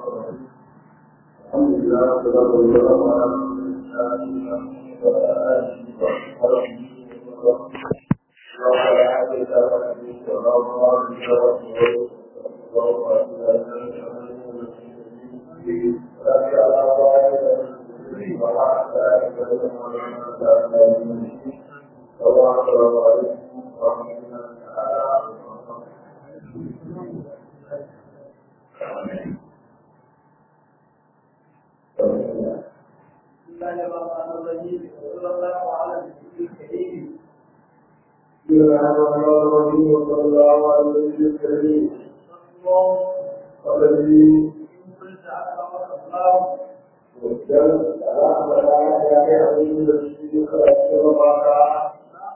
الحمد لله والصلاة والسلام على رسول الله وعلى آله وصحبه بسم الله الرحمن الرحيم وصلى الله على النبي الكريم الذي وكان على مدار يا أبي الشيخ رحمه الله تعالى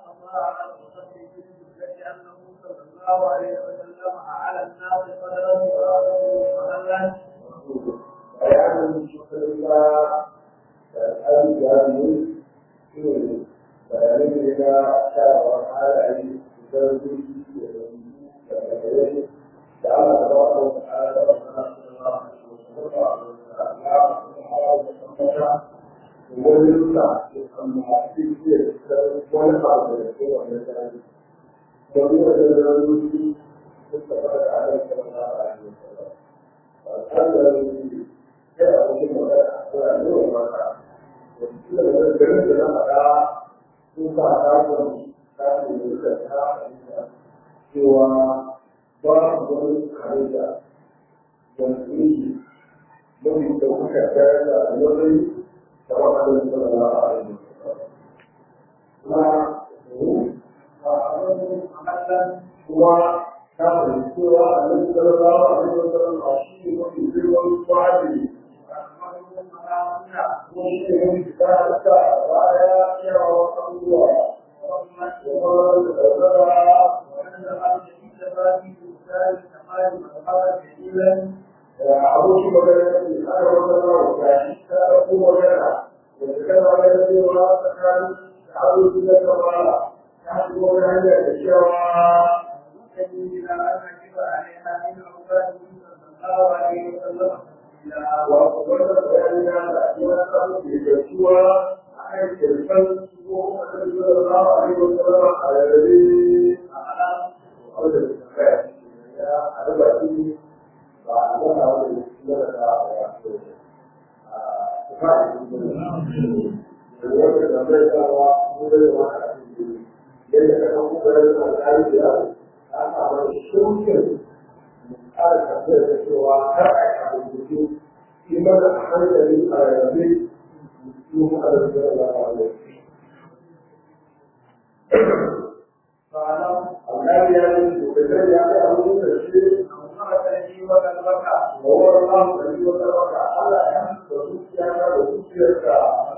بيان شكر الله الأبي جابر bayanin da ya shawar halaye da zarfi da Allah da ba da wata ala da wata ala da wani rusa da kama hafi fiye da wani abu da ke wani zarfi domin da zarfi sun taɓa da ala da wata ala da wata ala da ya abokin magana a tsoron yau maka wasu da garin da na faɗa sun sa kafin kafin da suka ta fahimta cewa ba su wani kare da wani mafi ɗaukaka tare da alwari da waɗanda suka zama a ainihin kuma kuma ta fahimci cewa a nan suka zama a ainihin wasallam a shi ne mafi girman kwari abokin magana ne ana wata rawa ga shi ta ɗauko magana da ta kama da cewa tsakanin da abokin da kamala ta shigo wani hanyar da cewa وأخبرنا بأن الأسماء يكتوى عن الكلمة صلى الله عليه وسلم على الذي أخرج الزكاة على بأسه وعلمنا على الإسلام ƙara tafiyar da cewa kar a yi rubutu shi mana a hankali a rarrabe su a da su da Allah Allah ya yi shugaban ya kai abin da shi Wawar Allah da yi wata baka Allah ya da zuciya na da zuciyarka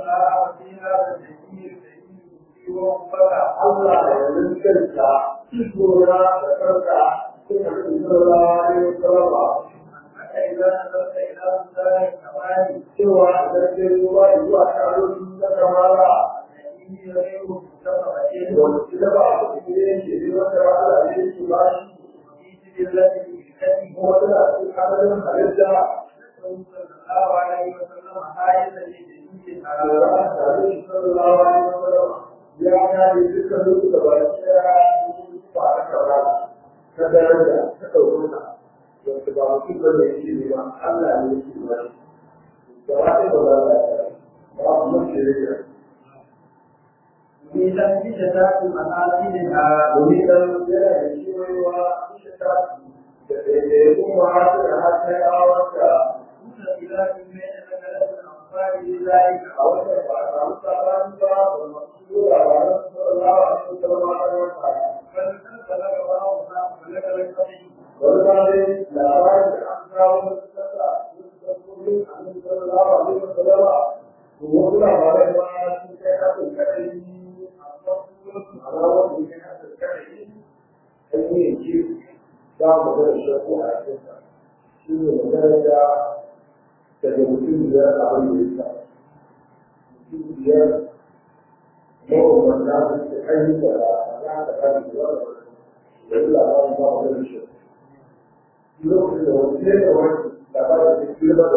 Allah ya yi kanta ikona da kanka suka fi sallallahu alaihi wasallam cewa idan sai ruwa zuwa taroni na kamala wanda da ba a cikin yanke ne wanda ba a da yake ba shi kuma tana cikin adadin halitta ya kare dukkan duk da ba shi ya ba a kamala ta daraja ta ɗaukaka wanda ba mutum ba ne shi ne ba Allah ne shi ba da wani ba za a ba a mace rage في تنفيذ ذات المآثرها domin dan yana da kewayewa shi ta da ɗaiɗaikun ma'asu da har ta yawarta متخلات من نقلة الأنصار لذلك a wannan ba a samu sabani ba da masu zuwa ba na sallallahu alaihi wasallam a wata بل تنسلك بعضها فلك القديم wani ba dai labarin da an kawo wasu kasa wasu dabbobi a nan sallallahu alaihi wasallam to wasu labarai ma sun kai hakan kadai amma su wasu alawar da kai hakan kadai an yi yanki za mu ga da shakku a cikinsa shi ne magana da daga mutum biyar abin da ya sa mutum biyar mabambanta su ke ayyuka da ya ka kare da wani da labarin ba mu da shi lokacin da wani ne da wani labarin da ke da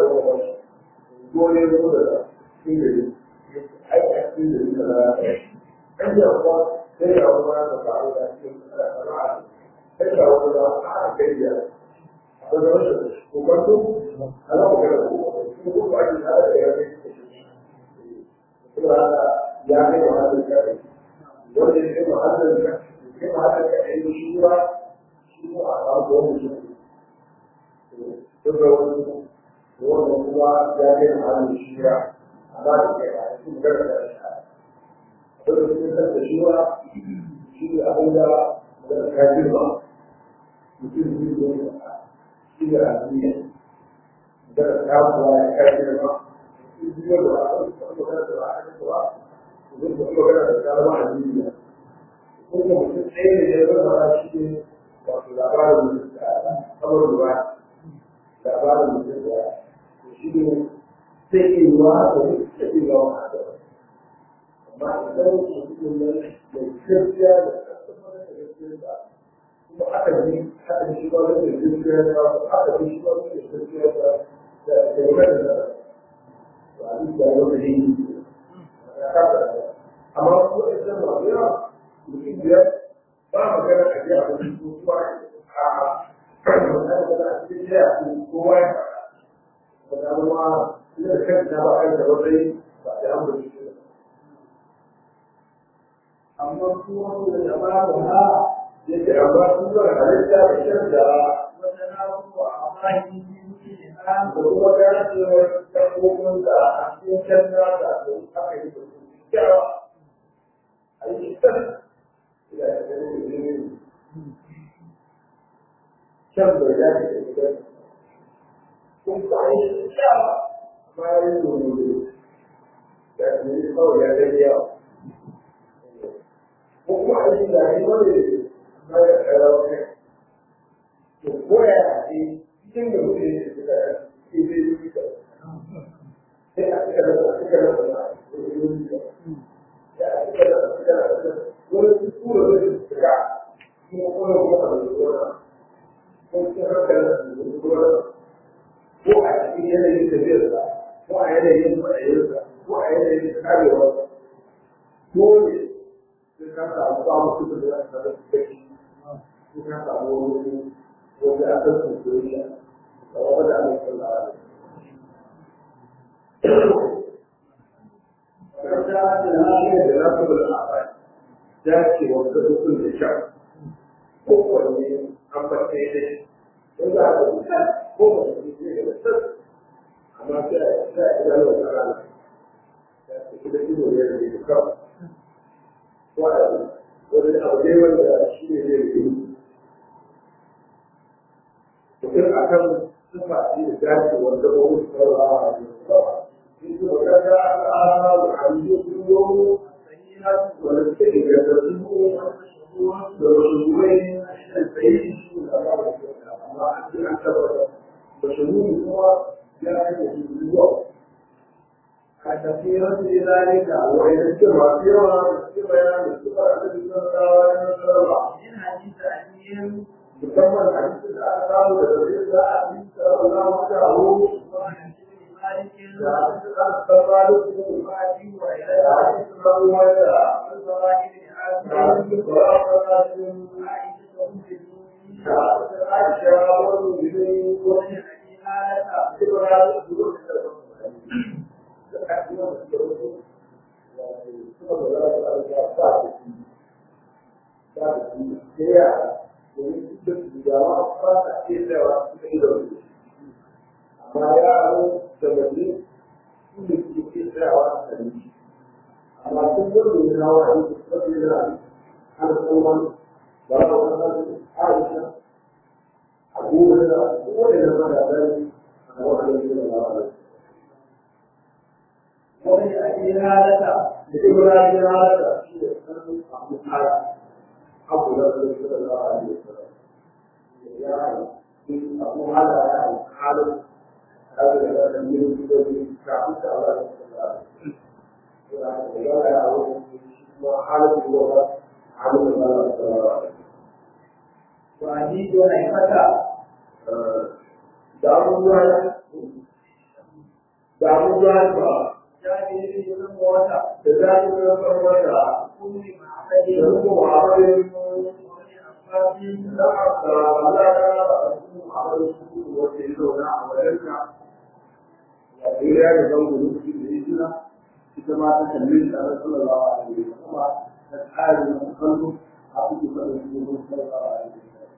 ko ne ko da cikin gari ai a cikin gari da za a yi kan yi kuwa sai ya kuma da faru da cikin sana'a sai ya kuma da a kai ya a da wasu kokonto a za mu gana ko ko ba ki tare da ya kai kuma haka ya kai wa hannun kare wanda ya kai wa hannun kare ya kai wa hannun kare ya shi ba shi ko a samu wani shi duk da wani wanda kuma ya kai wa hannun shi ya amma da kai a cikin gana da shi wanda sun san da shi ba shi ne abin da da ka girma mutum zai zo da shi da addini da ka kuwa ya ka girma biyo da aka magana da aka kuwa zai da magana da kalma addini ko kuma mutum ɗaya ne ya zama shi ne wato labarin da kamar ruwa labarin mutum da shi ne sai ke ruwa da sai ke ruwa amma idan mutum ne da gaskiya da kasar da gaskiya kuma aka ji aka ji ba da gaskiya da aka ji shi ba da gaskiya da da da da ba a da yau da yin amma ko da ba ya mutum biyar ba magana a ji a wani kuma a kan da a cikin ya kowa ya faɗa ba da ma ina da kanta ba kan da wani ba da an bar shi amma kuma da jama'a da ha yake amma sun zo halitta da shan da wata na kuma a bayan yi da kuma gajewar dabbobin da a cikin shan da da aka yi da su kyawa a yi shan da ya gani da ne shan bai dace da gidan kun ba yi kyawa amma ya yi domin da ya yi kawai ya gani yawa ko kuma a yi da yi wani na ya tsara wani to ko ya ce cikin da mutum ya ce da ke zai yi da sai a cika da a cika da wani ya a cika da a cika da wani tura da su cika kuma kuma kuma a da wani ko cikin hankali da su wani ko a cikin yanayin tafiyarsa ko a yanayin matsayinsa ko a yanayin karewarsa dole sai ka samu samun kusa da zaka da kai sai ka samu wani wanda aka san soyayya da wanda aka san da Karta da lafiya da lafiyar al'afai ya ce wanda dukkan da sha kowanne an fata ya dai in za a ga ko ba su ce da sas amma sai a sai a ga wata rana ya ce kuma ido ne da ke kawai wani abu ne wanda shi ne zai yi mutum a kan sufa shi da dace wanda ba wuce saurawa a cikin sawa in su ba kaga a da halittu sun yi wanda suke ingantattu da wasu ruwai da tsaye shi da ba da amma a cikin an tabbata da shi kuma ya kai da shi zuwa كثيرا في ذلك ويذكر كثيرا في بيان السفر الذي صلى الله عليه وسلم من حديث أبيهم يسمى الحديث الآثار والذي لا حديث صلى الله عليه وسلم وحديث مالك حديث الآثار وعدي وإلى حديث الله وإلى الصلاة لعازم حديث وأخرات عائشة أم المؤمنين عائشة والمؤمنين ومن أبي هالة وإبراهيم amma yaro da wani su ne ke ke tsayawa da ni amma sun gudu ne na wani da su ne na an kuma ba ba wani aisha abubuwan da kowane da mara zai a wani da na wani ومن أبي هالة إبراهيم هذا شيء أبو حاتم أبو بكر صلى الله عليه وسلم يعني أبو هذا يعني حالة هذا الذي من الذي كعبت على يعني لا يعود حالة اللغة عن الله صلى الله عليه وسلم وحديث حيفة دار الله da abubuwan ba جابر بن سمرة da zafi na farko da أم معبد da kuma abin وابن عباس da aka halaka a cikin abin su wanda ya zauna a wajenka ya tsira da zango lokacin da ya jira ita ma ta kalli da ran sallallahu alaihi wa sallam ta tsari na kallo a cikin kallo da ya sallallahu alaihi wa sallam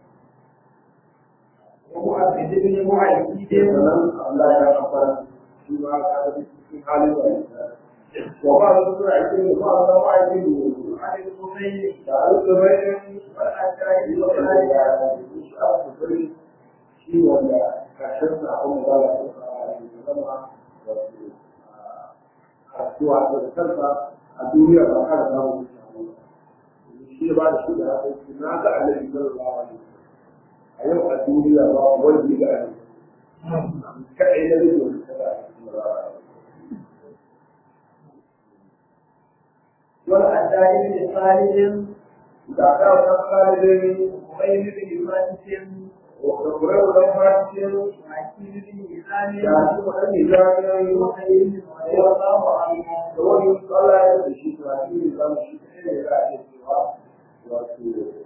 ومؤكد بن معيد sannan Allah ya kafara shi ma ka ga cikin halin da wa ba da sura ake ba da ba ake عن الزبير da alƙawarin والأشعري da ya shi a kafari shi wanda kashin sa kuma ba da zama wato a cewa da kansa a duniya ba ka da samu shi ba da shi da hakan na ga annabi sallallahu alaihi wasallam a yau a duniya ba wanda ya ga kaɗai na rike wani kada والأشعري بن خالد da ka wata kalibin وغير بن فرنس wata kurai wata fashin وعكيم بن da هشام su wani zagayen وخير بن رضي الله عنه da wani tsala ya da shi ta shi ne zama shi ta ne za a iya cewa wato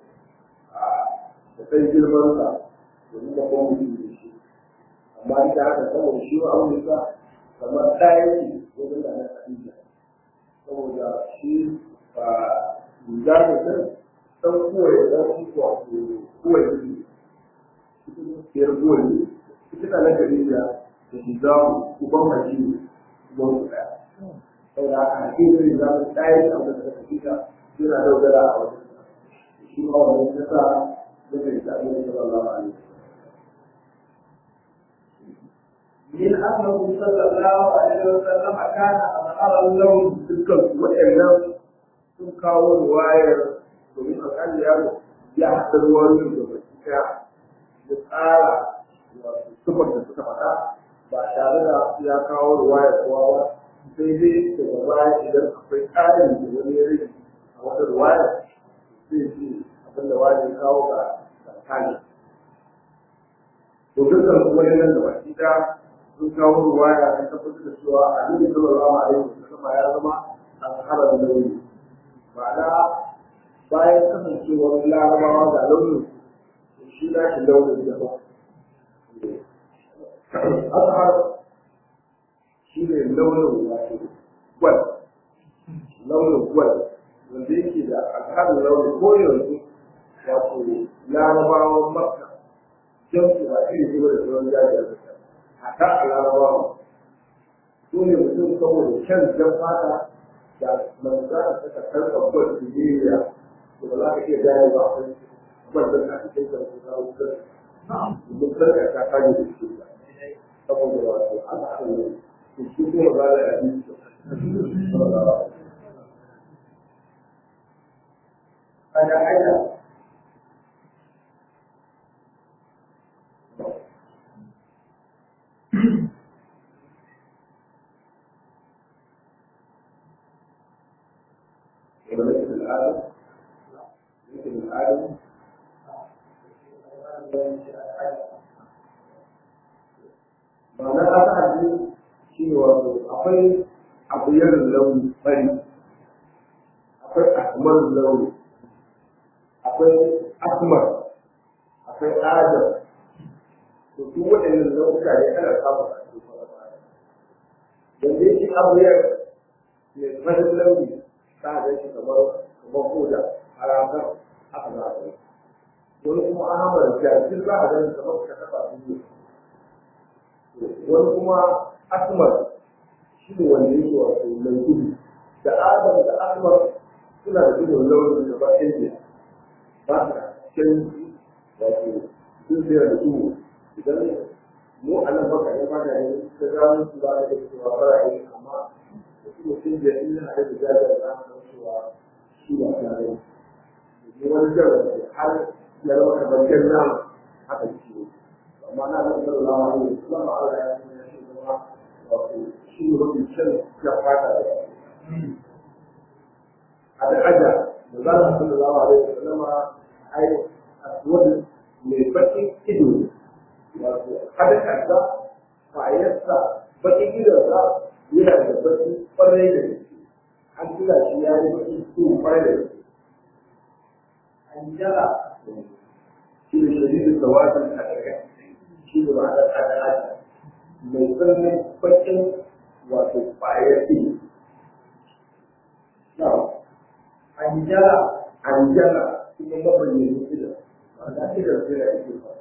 da kai girman sa domin da kuma mutum da shi amma ita haka saboda shi wa abin da kamar ɗaya ce wajen da na Khadija saboda shi ba riga da kan san kowaye da shi wato kowaye ne biyar kowaye ita na Khadija da shi za ku ban mace uban ku ɗaya saboda haka hakimin za mu ɗaya da abin da Khadija suna dogara a wajen shi ma wannan ya sa zai da Annabi sallallahu alaihi wasallam من أنه صلى الله عليه وسلم كان أظهر اللون dukkan waɗannan sun kawo ruwayar domin a kan yaro ya haɗa ruwayoyin da baki ɗaya da tsara sufar da suka faɗa ba tare da ya kawo ruwayar kowa ba sai dai daga baya idan akwai ƙarin da wani ya rage a wata ruwayar sai ce abin da wani ya kawo ga tsakani to dukkan waɗannan da baki ɗaya sun kawo ruwaya ta tabbatar da cewa annabi sallallahu alaihi wasallam ya zama alhara da nauyi ma'ana bayan kasancewar larabawa ga launin shi na shi launin da ba azhar shi ne launin wato gwal launin gwal wanda yake da alharin launin ko yanzu wato larabawan makka jan su ba iri ne da sauran jajiyar da haka a larabawa su ne mutum saboda kyan jan fata da manzana suka karɓa gwal Nigeria to ba za ka iya gane ba akwai gwal da ka cikin da su kawo gwal domin sarka ta kaje da shi ba saboda wato an haɗa ne to shi kuma ba da yaɗi kada aida وليس الآدم ليس الآدم ma'ana ta ta hajji shi ne wato akwai abuyar launi fari akwai asmar launi akwai asmar akwai adam to duk waɗannan launuka ne ana samun a cikin fara yanzu yake abuyar mai farin launi ta ga shi kamar kamar koda a ranar haka za a yi wani kuma ahmar jajir za a gani kamar ka taɓa su wani kuma asmar shi ne wanda yake wato mai gudu da adam da asmar suna da gudun launin da ba ɗaya ba sa canji wato sun tsira da su idan mu a nan baka yi mana ne ta gano su ba da cewa fara yi amma da su mutum da in yana da jajar da aka cewa shi ba tare da wani jarar har ya zama kamar jan nama haka ciwo amma na da sallallahu alaihi wasallam Allah ya sanya shi zama wato shi ne mafi kyan ya fata da a da aja da za a sallallahu alaihi wasallam ai aswad mai bakin ido wato hadakarsa kwayarsa bakin gidansa yana da baki kwarai da gaske an tuna shi ya yi baki su kwarai da gaske anjala shi ne shadidin tsawatin a daga shi ne ma'anar al'ada mai tsananin bakin wato ƙwayar ɗin anjala anjala kuma mabayyanin idan ma'ana idan sai da ake ba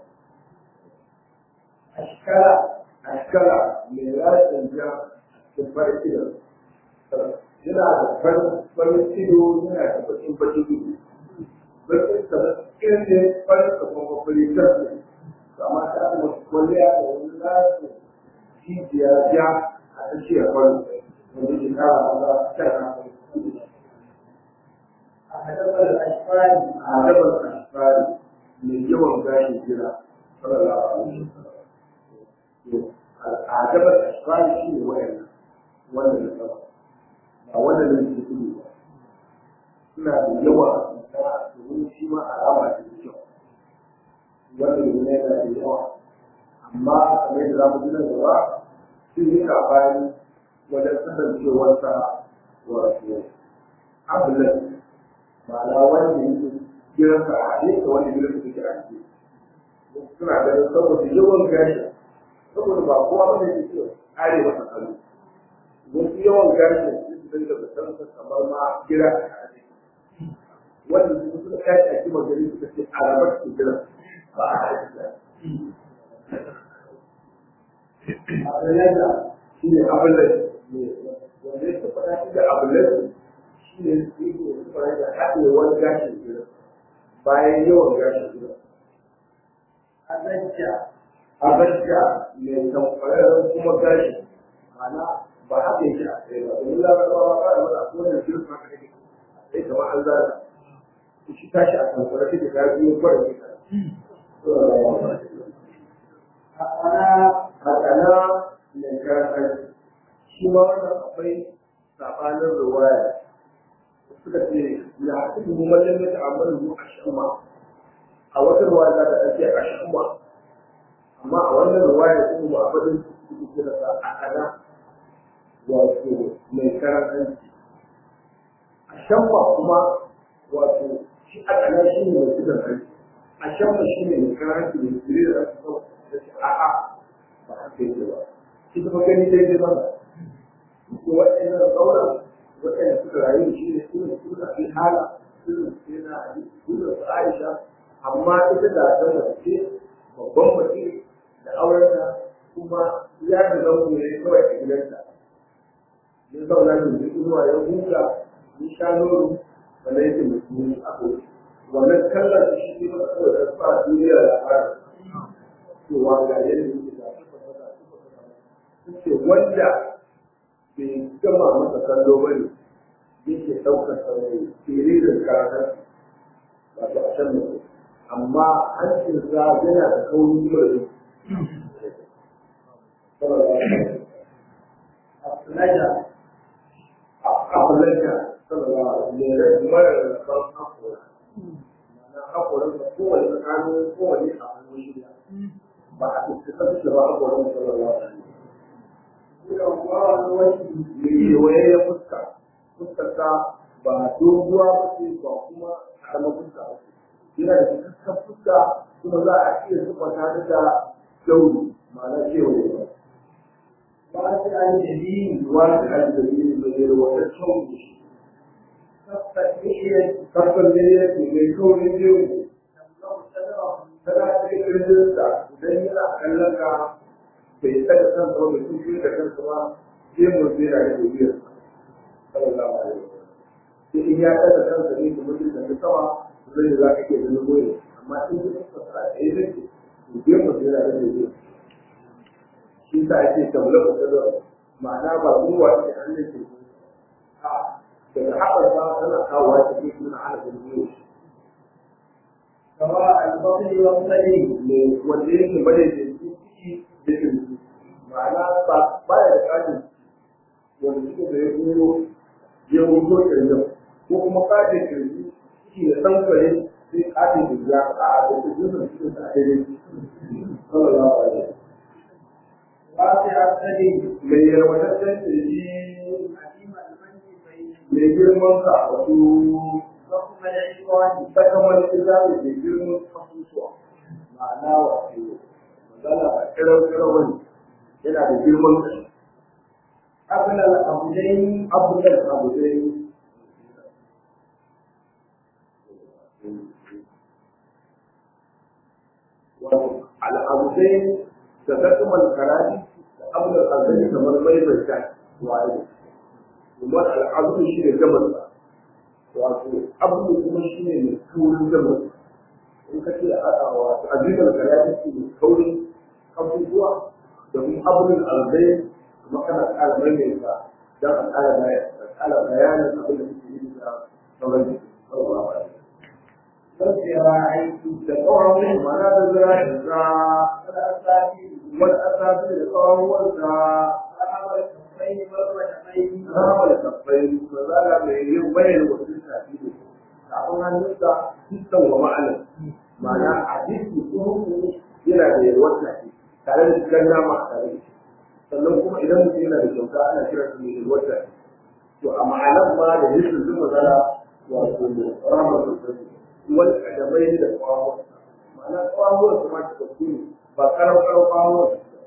ashkala ashkara mai rashin ja da farin idan yana da farin ido yana da bakin bakin ido bakin sa irin ne farin sa kuma farin sarki amma ta kuma kwalliya da wani nasu jijiya ja a tsakiyar farin wanda ke kara maza kan a hadabar ashfari a dabar ashfari mai yawan gashin jira sallallahu alaihi wasallam a dabar ashfari shi ne wayannan wannan da sama ba wannan da ke kudu ba suna da yawa na domin shi ma alama ce da kyau wannan ne yana da yawa amma kamar yadda za mu ji nan gaba sun yi kafani wajen kasancewarsa wato abulan ma'ana wanda yake gidansa a haɗe da wanda gidansa take a haɗe suna ganin saboda yawan gashi saboda ba kowa ba ne ke kare masa kallo wasu yawan gashi su dinga zaton kamar ma gida a haɗe wanda su suka tashi a kima gari suka ce a rabar su gida ba a haɗe abulaja shi ne abulan wanda ya taɓa tashi da abulan shi ne su yi da suka rage haɗewar gashin gida bayan yawan gashin gida azajja abajja mai tamfararren kuma gashi mana ba haka yake a tsaye ba domin larabawa ba da wata kowane shirin haka take sai kamar an zara shi tashi a tamfarar take ta biyo kwarar kita hakana hakana mai karantar shi ma wannan akwai sabanin ruwaya suka ce ya haɗu da mallin da ta'amalu a shamma a wata ruwaya za ta ɗauke a shamma amma a wannan ruwaya kuma ba abin su kira sa a kana wato mai karantanci a shamma kuma wato shi a kana shi ne mai kiran kai a shamma shi ne mai karantanci mai kire da ake kawo da shi a'a ba haka yake ba shi kuma gani daidai ba ko waɗannan sauran waɗanda suka rayu da shi ne suna suna fi hala suna suna suna su aisha amma ita da ta mace babban mace da aurenta kuma ya da zango ne kawai a gidanta ya zauna da mai inuwa ya huta ya sha nono wanda yake musulmi a kowace wannan kallon da shi ne masa kawai da sa duniya da fara cewa ga yadda yake da su fasaka su fasaka ce wanda bai gama masa kallo ba ne yake ɗaukar saurayi firirin karatar wato a can mutum amma hancinsa yana da kauri kuma da abulaja abulaja sallallahu alaihi wa sallam mara da ban hakora na hakoran da kowane tsakanin kowane a hannun shirya ba a tattata da ba hakoran sallallahu alaihi wa Bukan kwaron wasu kewaye ya fuska fuskarsa ba doguwa ba ce ba kuma karama fuska ba ce yana da cikakken fuska kuma za a iya sufata ta da dauri ma'ana kewaye ba ba su an jiri ruwa da hali da biyu da zai wata kyau da shi kafin bishiyar kafin da ya ce mai kauri biyu ne tamlau sadara tana cikin kirjinsa idan yana kallon ka bai tsaga kansa ba bai tuki da kansa ba zai mu zai na da biyar sallallahu alaihi wasallam sai in ya tsaga kansa ne kuma zai tafi sama zai za ka iya ganin goyi amma in ya tsaka a tsaye zai ce to zai mu zai na da biyar shi sa ake tamlar da da ma'ana ba zuwa da hannun ke a daga haɓar ba tana kawowa ta ke suna ana ganin goyi gaba albasari wa musali ne wanda yake bane da ciki da kirji ma'ana ba ba ya da kajin wanda suke da ya kuro ya wuto kirjin ko kuma kajin kirji shi ya san kare sai kajin kirji a a da kirjin da suke da daidai sallallahu alaihi واسع السبيل mai yarwataccen kirji عظيم المنكبين mai girman ka wato ضخم العصوان sakamar ita ne mai girman kasusuwa ma'ana wato magana a kiran kiran yana da girman kashi قبل الأمرين abubuwan abu dai wato al'abudai da tattumar karari da abubuwan arzani kamar mai mai ta waye kuma al'abu shi ne gabar sa wato abu kuma shi ne mai kaurin gabar in ka ce a wato azibar karari shi ne kaurin abubuwa da kuma abubuwan arzai kuma kana ƙara maimaita don a ƙara ƙara bayanin abin da suke yi da sauran jiki sauran ba والذراعين da tsawon mana da zira'in za والأساطير wani asabi da tsawon wanda ذهب الكفين والقدمين zama da tafai mazala mai yin bayan wasu shafi ne kafin hannunsa dukkan wa ma'anar ma'ana a jiki kuma yana da yalwar shafi tare da cikin nama a tare da shi sannan kuma idan mutum yana da kyauta ana kira su mai yalwar shafi to a ma'anar ma da yake zuma zala wato ramar sosai wani kadamai da kwawon ma'ana kwawon su ma ta tafi ne ba karar karar kwawon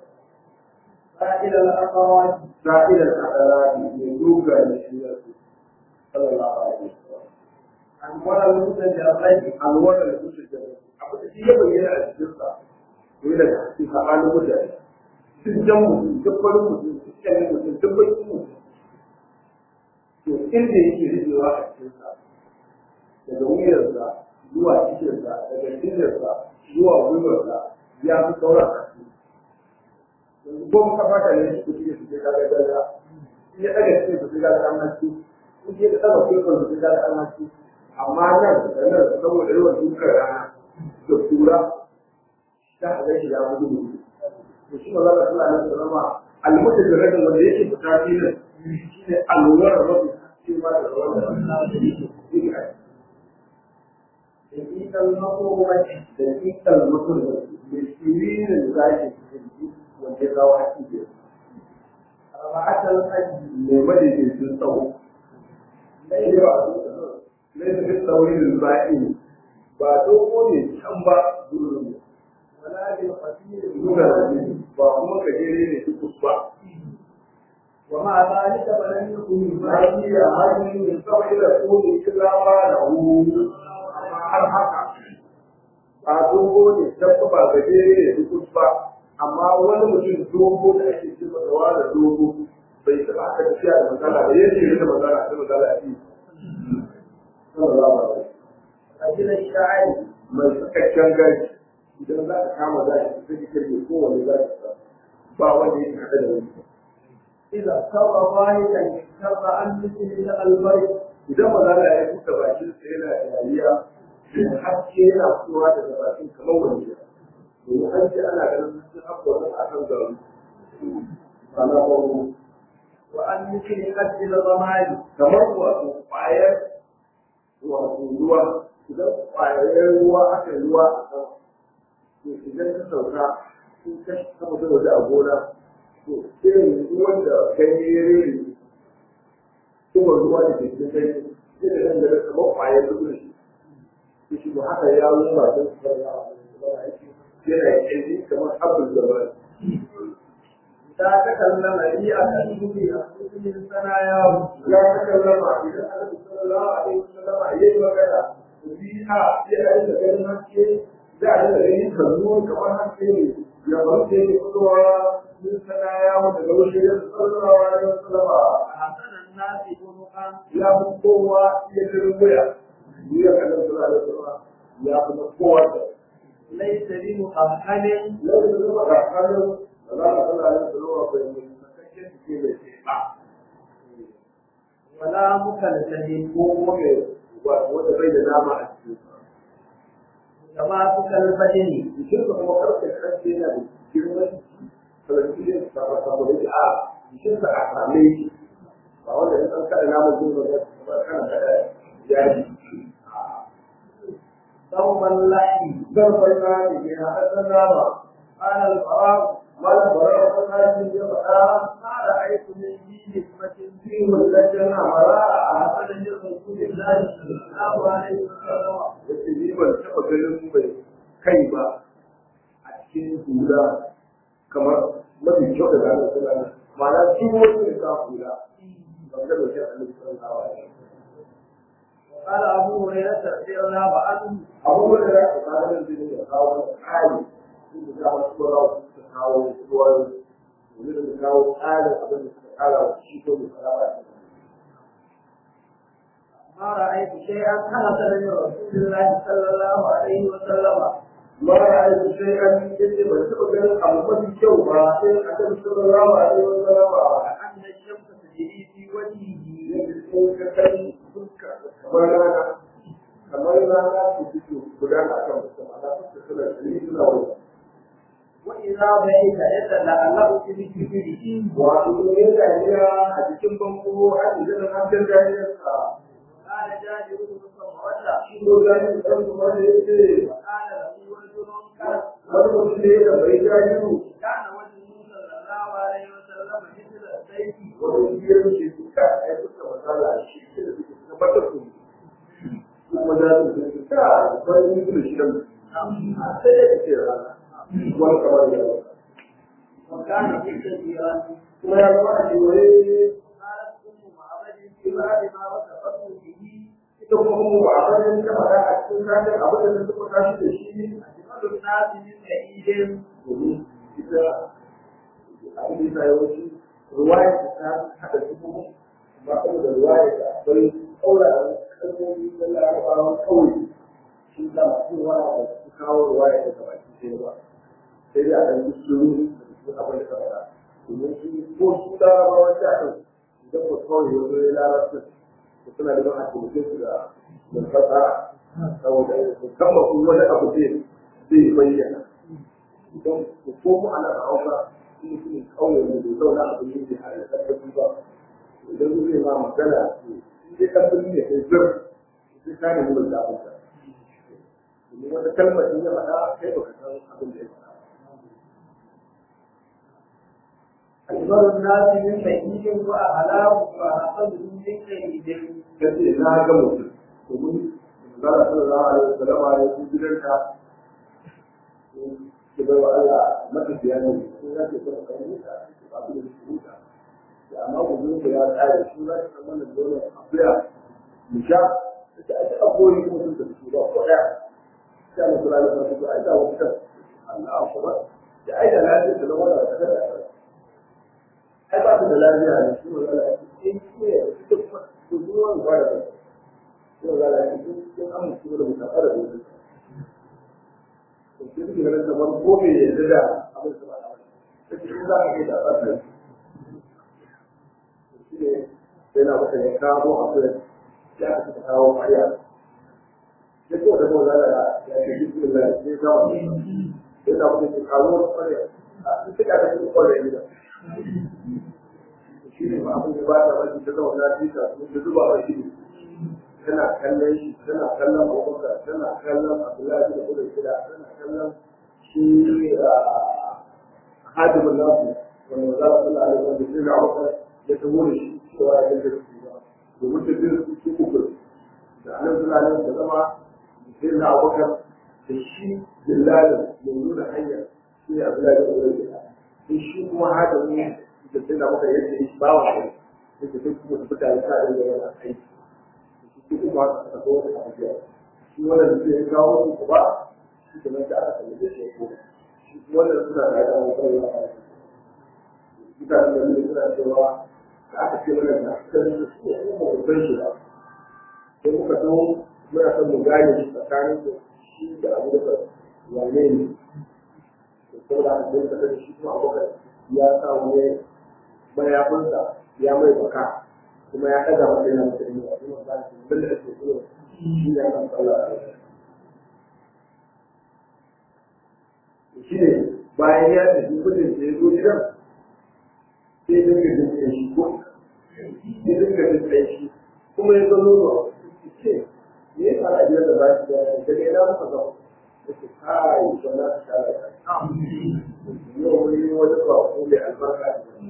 سائل الأخوات سائل الأخلاق من دوغا لشيئة صلى الله عليه وسلم أنور المتجرد alwar da su shiga abu da shi ya bayyana a cikin sa to yana da cikin sabanin mutane duk jan mutum duk farin mutum duk kyanin mutum duk bakin mutum to inda yake rijewa a cikin sa daga wuyarsa zuwa cikinsa daga cinyarsa zuwa gwiwarsa ya fi sauran a cikin yanzu ko muka fata ne shi kuke su ke kaga daga in ya daga cikin su ke kaga an haske in ya daga kwaikwai su ke kaga an haske amma nan da nan saboda yawan dukkan rana da tura ta haɗa shi ya fi gudu to shi ma za ka tura nan salama almuta da rajin wanda yake fita filin shi ne alwar mafi haske ma da rawar da yake دقيق المقومة da dukkan mutum da shiririn zaki cikin wanda ya zawo haƙi biyar أربعة الحج mai madaidaicin tsawo. Laifin laifin tsaurin ba'i ba dogo ne can ba durin ولا بالقصير nuna da ne ba kuma gajere ne duk ba. ومع ذلك فلم يكن Na iya hannun tsawai da kone kila ba da hu amma har haka. Ba dogo ne can ba gajere ne duk ba. Amma wani mutum dogo da ake cewa da wani dogo bai taɓa aka tafiya da matsala ba yadda ya da matsala ta matsala a yi. Sallallahu alaihi رجل الشاعر mai sakakken gashi idan za ka kama gashi sai ka kirge kowane gashi sa ba wanda yake haɗa da wani إذا اضطر ضاحكا اضطر أن مثل البرد idan ba za ka yi buɗe bakin sa yana dariya to haske yana fitowa daga bakin kamar wani ya domin an ce ana ganin sun abubuwan a kan garu ba na farko وأن مثل قد الرماد kamar wato ƙwayar wato ruwa idan ƙwayar ruwa aka yi ruwa a kan to idan ka sauka in ka kama da waje a gona to irin ruwan da ganye ya rere kuma ruwa da ke cikin ganye sai da nan da kamar ƙwayar ruwa shi to shi ba haka ya yi ba don su fara yana yanzu kamar abin da ba إذا تكلم ريئة الدنيا مثل ثناياه ya takallama idan annabi sallallahu alaihi wasallam yayi magana biha yana da ganin haske za a da ganin kallo kamar haske ne ya barke ne fitowa min sana ya mu daga wuce ya sallallahu alaihi wasallam أحسن الناس خلقا ya fi kowa ya dirin wuya ya annabi sallallahu alaihi wasallam ya fi kowa da ليس بمؤهل lai da zama da hannun da za a sallallahu alaihi wasallam bai mai sakakken ke da shi ba ولا مكلف ko kuma mai wanda bai da dama a cikin كما كالبدن jikin ka kuma karfe karfe yana da girman falafiyar sabon sabon yake a jikin ka a same shi ba wanda ya san kada namun jin ba ba kana kada yaji ثوب اللحم zan farka ne ya haɗa nama قال البراء malam bara wani hajji ya faɗa ما رأيت من ذي حكمة في مدة مرارة أحسن من رسول الله صلى الله عليه وسلم yace ni ban taɓa ganin mai kai ba a cikin hula kamar mafi kyau da ranar suna ne ma'ana duk wani ya sa hula ban ga da shi a nan sun hawa ne قال أبو هريرة رضي الله عنه abubuwan da za ka kawo da zai da kawo tsari sun da kawo tsoron su kawo tsoron domin da kawo tsarin abin da suka kara wa shi ko da fara ما رأيت شيئا أحسن من رسول الله صلى الله عليه وسلم ما رأيت شيئا يجب أن تبقى أبو mafi kyau ba sai a kan sallallahu alaihi wa sallam أن الشمس تجري في وجهه yadda sun ka kai fuska kamar rana kamar rana su fito gudana a kan mutum ana fuska suna jiri suna wani وإذا بعث يتلألأ في ذكره wato ne dariya a cikin banko a cikin hasken dariyarsa قال جابر بن سمرة shi ko gani da ɗan kuma da ya ce وقال له رجل كان wani mutum ne da bai jajiru كان وجهه صلى الله عليه وسلم مثل السيف wani biyar ke suka a yi fuska masala shi ke da suke tabbatar su kuma za su ce ka wani mutum shi da a sai ya ce rana wani kamar da yawa وكان مستديرا kuma ya zama a kewaye قالت أم معبد في بعد ما وصفته به ita kuma kuma ba a bayan ta faɗa a cikin kafin abin da suka tashi da shi أجمل الناس من سعيد domin ita abin da ya yawanci ruwaya ta haɗa su kuma ba kuma da ruwaya da akwai ƙauraren kalmomi na larabawan ƙauye shi da masu ruwaya da su kawo ruwaya da gabaki ɗaya ba sai dai a ɗan yi shiru da su abin da ka faɗa domin su ko su larabawan ta ɗin idan ba kawai ya zo ya larabta da suna da ban a taimake su da da fasaha saboda musamman in wani abu zai zai bayyana idan ku komo ana hausa shi mutumin kauye ne bai zauna a birni ne har da tabbaci ba idan zai ma magana in dai kan birni ne kai zir sai ka nemi mai zaɓin ka domin wata kalmar in ya faɗa kai baka san abin da ya faɗa أجمل الناس من سعيد وأعلاه وأحسن من سعيد kace na ga mutum domin manzara sallallahu alaihi wasallam ya yi gidanka ki bai wa Allah matafiya ne ko ya ce kuma kan huta ba ku da huta da amma ku zo ya tsare shi za ka san wannan dole afiya mu sha ta ita akwai mutum da su ba ko da sai mu kula da su ai da wata Allah akbar da ai da lafiya da wannan da kada ai ba su da lafiya ne shi ne Allah in ce ita kuma su zuwa ba da shi ne Allah ya ce in an mutu da mutaka da wani to sai suke ganin kamar ko me ya da abin da ba da wani sai shi za ka yi da tsaka shi ne sai na maka ya kawo akwai ya ka ta kawo mariya ya ko da mawa da ya ce bismillah sai kawo sai na maka ya kawo mariya a cikin da kake kwalle ne shi ne ba abin da ba ta wani ta zama na fita da zuba wa shi tana kallon shi tana kallon abubakar tana kallon abdullahi da kudin shida tana kallon shi hadimin nasu wanda za su kula da wanda shi ga abubakar ya tabo da shi cewa ya ganta su ba domin ta bin su uku da anan suna nan da zama sai na abubakar da shi dillalin mai nuna hanyar shi ne abdullahi da kudin shida sai shi kuma hadimin da sai na abubakar yadda ya shi bawa shi da ke duk kuma mutane sa da yana aiki shi kuma a zo da abuja shi wannan da zai kawo su ba shi kuma da aka kalli da shi ko shi wannan suna da aka kawo kai a mutane da ne suna cewa da aka ce mana da kan su ne kuma ba san shi ba sai muka zo muna son mu gane shi tsakanin da shi da abu da wane ne da saboda aka sai ka da shi kuma abokan ya sa wani mayafinsa ya mai baka kuma ya ɗaga masa yana masa ilimi a kuma ba shi bin da ake so shi ne kan sallah shi ne bayan ya tafi gudun da ya zo gidan sai dinga jin tsaye shi ko sai dinga jin tsaye shi kuma ya zo nono ce me ya fara gidan da ba shi da daga ina muka zo ya ce kai wannan ta shara yau wani wani bako mai albarka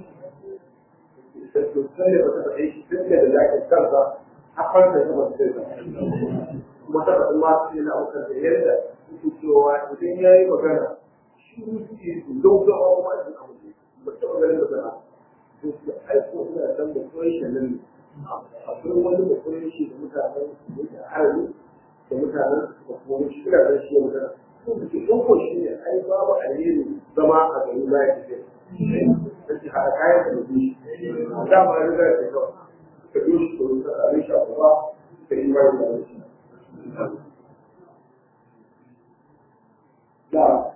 da sosai da wata faɗe shi tun da zaƙin kansa har fanta ta masu sai kuma ta faɗi ma su yana aukar da yadda suke cewa idan ya yi magana shi suke su gaugawa kuma a cikin abu ba ta maganin da zana to su aiko suna san da koyi shi nan akwai wani da koyi shi da mutanen da yake arabi da mutanen da kuma shi ina da shi ya magana suke ɗauko shi ne ai babu alheri zama a gari ba ya ce sai haɗa kayan da mutum shi dama ya riga ya kawai ka yi shi ko ka abin shi a gaba ka yi bayan da shi da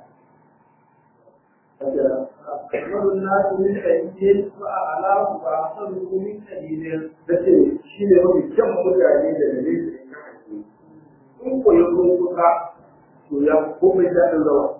أكمل الناس من حديث وأعلاه وأحسنه من حديث da ce shi ne mafi kyan mutane da ne zai kan haƙi in ko ya zo kuka to ya komai daɗin zama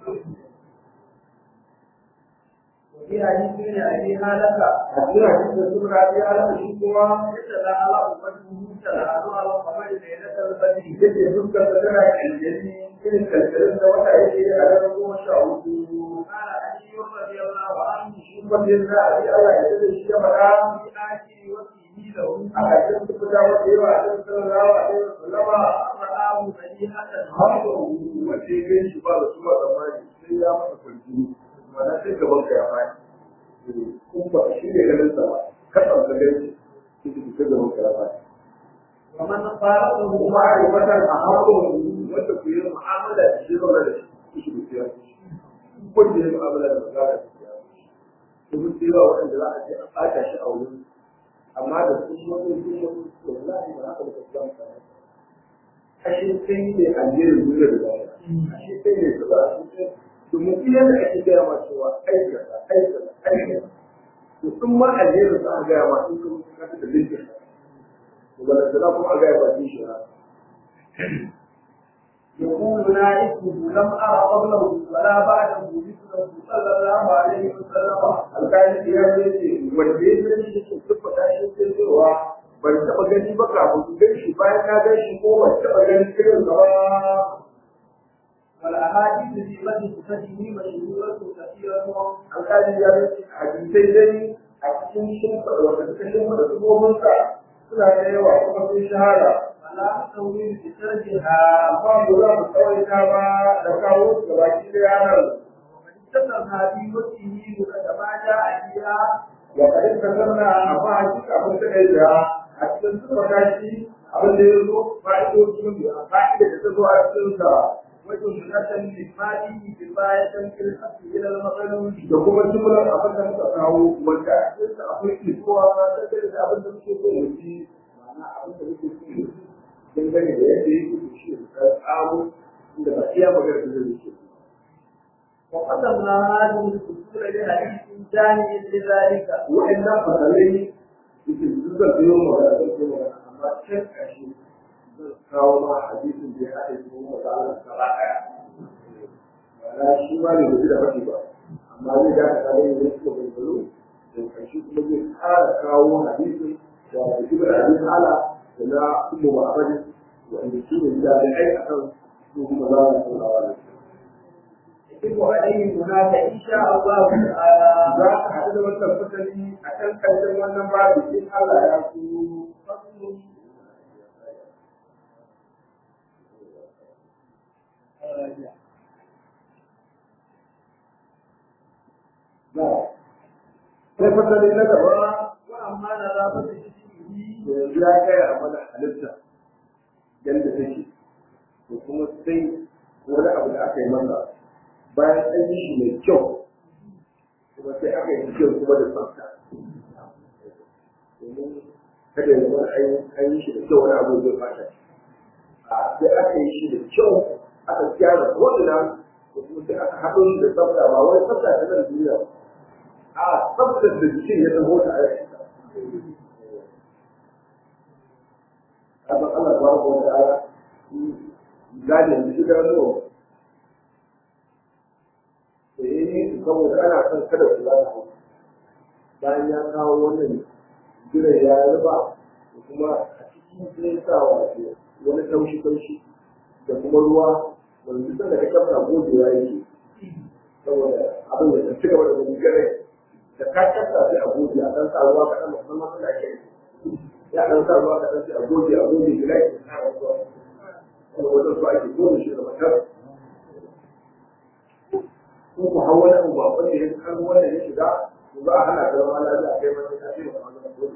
وفي حديث من أبي هالك a cikin hadisin da sun rabi ala shi kuma يتلاعى أمته تلاعى على القمر ليلة البدر yake dukkan da tana aljani irin kalkalin da wata yake a daren goma sha hudu قال علي رضي الله عنه kuma sai za a yi Allah ya da shi ya faɗa في آخر وفيه له a ƙarshen su fita wata yawa a cikin sallallahu alaihi wasallama رآه بديهة haka wanda ya gan shi ba da su ba tsammani sai ya masa kwanci mana sai gaban ka ya faɗi kun ba shi ne ganin sa ba kasan ka gan shi sai ka gaban ka ya faɗi ومن قاله kuma a yi mata a haƙon wanda ku yi mu'amala da shi zaune da shi shi da siya wanda ya yi mu'amala da maza da siya domin sai yawa waɗanda za a je a ɓata shi a wurin amma da su shi wani su shi wallahi ba haka da ka samu kana ashe kai ne alherin duniya da zai ashe kai ne su ba su ce domin iya da ake gaya ma cewa aikata aikata aikata to sun ma alherin za a gaya ma in kuma ka ta da linkin وبلغنا كم أجايب أديش يقول نائبه لم أرى قبله ولا بعده مثله صلى الله عليه وسلم alƙali ya ce wanda ya gani shi ke tabbata shi ke cewa ban taɓa gani ba kafin su gan shi bayan na gan shi ko ban taɓa gani irin sa ba والأحاديث في مدح فهمه مشهورة كثيرة alƙali ya ce hadisai dai a cikin shimfiɗa wanda suka shimfiɗa sufofin suna da yawa kuma sun shahara فلا تطويل بسردها amma ba za mu tsawaita ba da kawo su gaba ki da yanar ومن استثنى في وجهه كما جاء فيها وقد تكلمنا amma hakika abin da kai da a cikin suka shi abin da ya zo fa'idodin da fa'ida da ta zo a cikin sa وجملة للمالي كفاية في الحق إلى المغلول da kuma jumlar abin da muka kawo wanda a cikin sa akwai isuwa ta kai da abin da muke so mu ji ma'ana abin da muke so mu ji dangane da yadda yake da shi da tsawo da ba iya magana da zai ce وقدمنا هذه الأصول لحديث جامع لذلك wa'annan fasalai yake zuwa biyo magana da ke magana amma can ƙarshe zan kawo ma hadisin da ya haɗe su mu da Allah gaba ɗaya ma'ana shi ma ne bai da faɗi ba amma zai da ka kare ne suka gangaro da ƙarshe kuma zai ƙara kawo hadisin da da shi da hadisin ala da na ummu ma'abadin wanda su ne jami'ai a kan su kuma za mu saurawa da su يجب عليه هناك إن شاء الله تعالى za ka haɗu da wannan fasali a kan ƙarshen wannan babu in Allah ya so فصل sai fasali na gaba وأما نظافة جسمه yanzu ya kai a mana halitta yadda take da kuma sai wani abu da aka yi masa bayan an yi shi mai kyau kuma sai aka yi kyau kuma da tsafta domin kada ya zama an yi shi da kyau wani abu zai fata a sai aka yi shi da kyau aka gyara ko'ina da kuma sai aka haɗo shi da tsafta ba wani tsafta ta nan duniya ba a tsaftar da jikin ya zama wata ayyuka abin Allah ba ko da ala gane shi da zo da yi saboda ana son kada su zama hau bayan ya kawo wannan jiran ya ruba da kuma a cikin sai sa wato wani taushi taushi da kuma ruwa wanda duk da ka kafa gogewa yake saboda abin da ci gaba da wani gare da ka kasa sai a goge a ɗan sa ruwa kaɗan musamman suna ke ya ɗan sa ruwa kaɗan sai a goge a goge gida ya sa ruwa wani wajen su ake goge shi da matar ko ku hau wani abu ba wanda ya kan wanda ya shiga to za a hana ka zama lafiya kai mata ka ce ba wani abu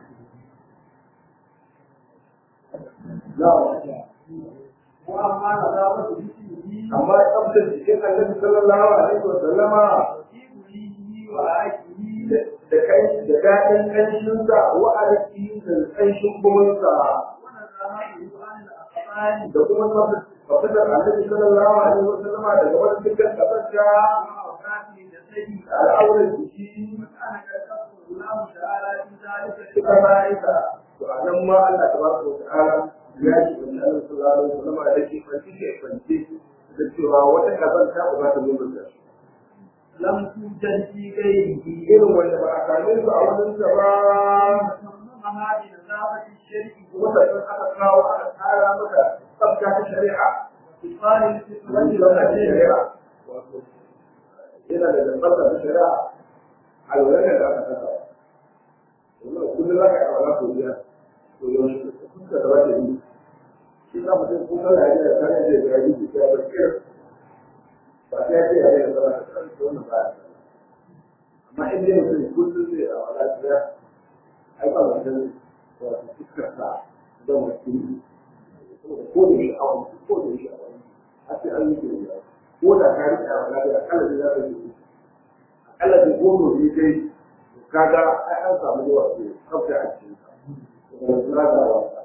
na'am وأما نظافة جسمه amma tsabtar jikin annabi sallallahu alaihi wa sallama وطيبه وعاشه da kai da daɗin ƙanshinsa wa alƙi da ƙanshin gumunsa ونزاهته عن الأخطاء da kuma mafitar annabi sallallahu alaihi wa sallama daga wani dukkan ƙasasha وأوقات جسده al'aurar jiki وكان قد يذكر الله تعالى في ذلك suka ba'isa to a nan ma Allah tabaraka wa ta'ala ya ce wa annabi sallallahu alaihi wa sallama da ke kwanci ke kwanci da cewa wata kazanta ba za ta zo da shi لم توجد في غيره irin wanda ba a same su a wurin sa ba وتممها بنظافة الشرك kuma sannan aka kawo aka tsara maka tsabta ta shari'a وإقال wani الفطرة tsabta ta shari'a wato yana da tsabta ta shari'a a lura da aka kasa yanzu kullum za ka yi awala ko biya to yaushe kuka da wata yi shi za mu ce ko kala yana da kayan da ya yi da ya bar kira ba sai ya ce ya yi da zama da kan wannan ba amma in dai mutum kullum zai a wala biya ai ba mutum wato fuskar sa da mutum ko da shi a wani ko da shi a wani a ce an yi ke da ko da ka rike a wala biya kala da za ka yi akalla da goma ne dai kaga ai an samu yawa ce kafta a cikin sa da kula da wasa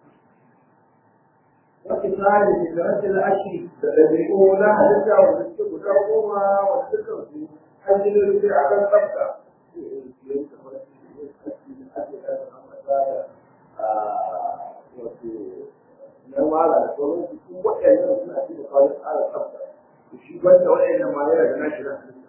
وإقال الفطرة العشر da ɗabi'u na halitta wanda suke guda goma wanda suka su an ji da rufe a kan tsafta na mara da sauran su su waɗannan suna ci da kawai tsara tsafta shi banda waɗannan ma yana da nashi na halitta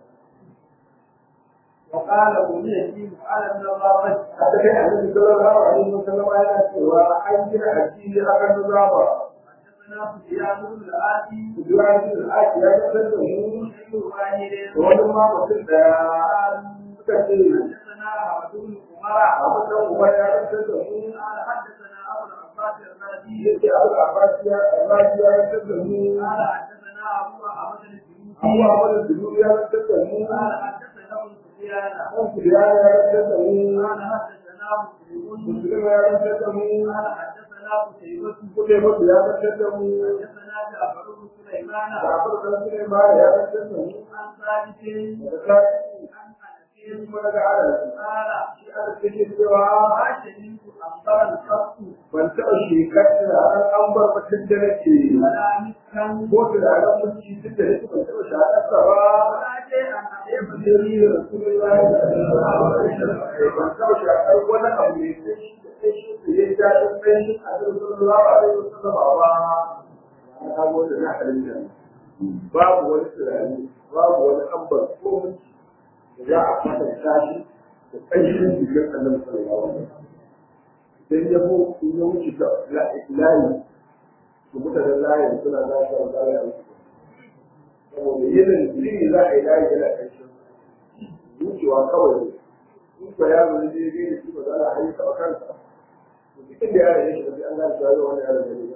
وقال بنيتي على النظافة a ta kai annabi sallallahu alaihi wasallam yana cewa an gina addini akan nazaba حدثنا سفيان بن الآتي Ibrahim al-Aki ya kasar da mu بن واحد wani ma mutum daya suka ce حدثنا عبد بن عمر a mutum kuma ya kasar da mu قال حدثنا أبو العباس الرازي yake abu abbas ya abbas ya kasar da mu قال حدثنا أبو أحمد الجنوبي abu abu da dubu ya kasar da mu قال حدثنا ابن سفيان kan kiriya ya kasar da mu قال حدثنا مسلم musulma ya kasar da mu قال حدثنا قتيبة kuɗe mutu ya kasar da mu حدثنا جعفر بن سليمان Jafar dan Sulaiman ya kasar da mu عن ثابت daga kai عن أنس kuma daga Anas قال shi Anas yake cewa ما شهدت أنبر الخط ban taɓa shekar da an bar batun da nake ولا مسكا ko da ran mulki duk da nake ban taɓa shakarsa ba ولا شيئا أحب Sai da Rasulullahi sallallahu alaihi wasallam ban taɓa shakar wani abu ne sai shi da sai shi da ya ja da sai shi a cikin sallallahu alaihi wasallam ba na kago da na halitta babu wani tunani babu wani ambar ko mulki da za a kwatanta shi da ƙanshin jikin annabi sallallahu alaihi wasallam sai ya bu in ya wuce ta layi to mutanen layin suna za su zama layi a wuce saboda yinin jini za a yi layi yana ƙarshen wucewa kawai in ko yaro ne zai gani shi ba za a hayi taɓa kansa to duk inda yaro ya shiga sai an gane cewa yau wani yaro ne ne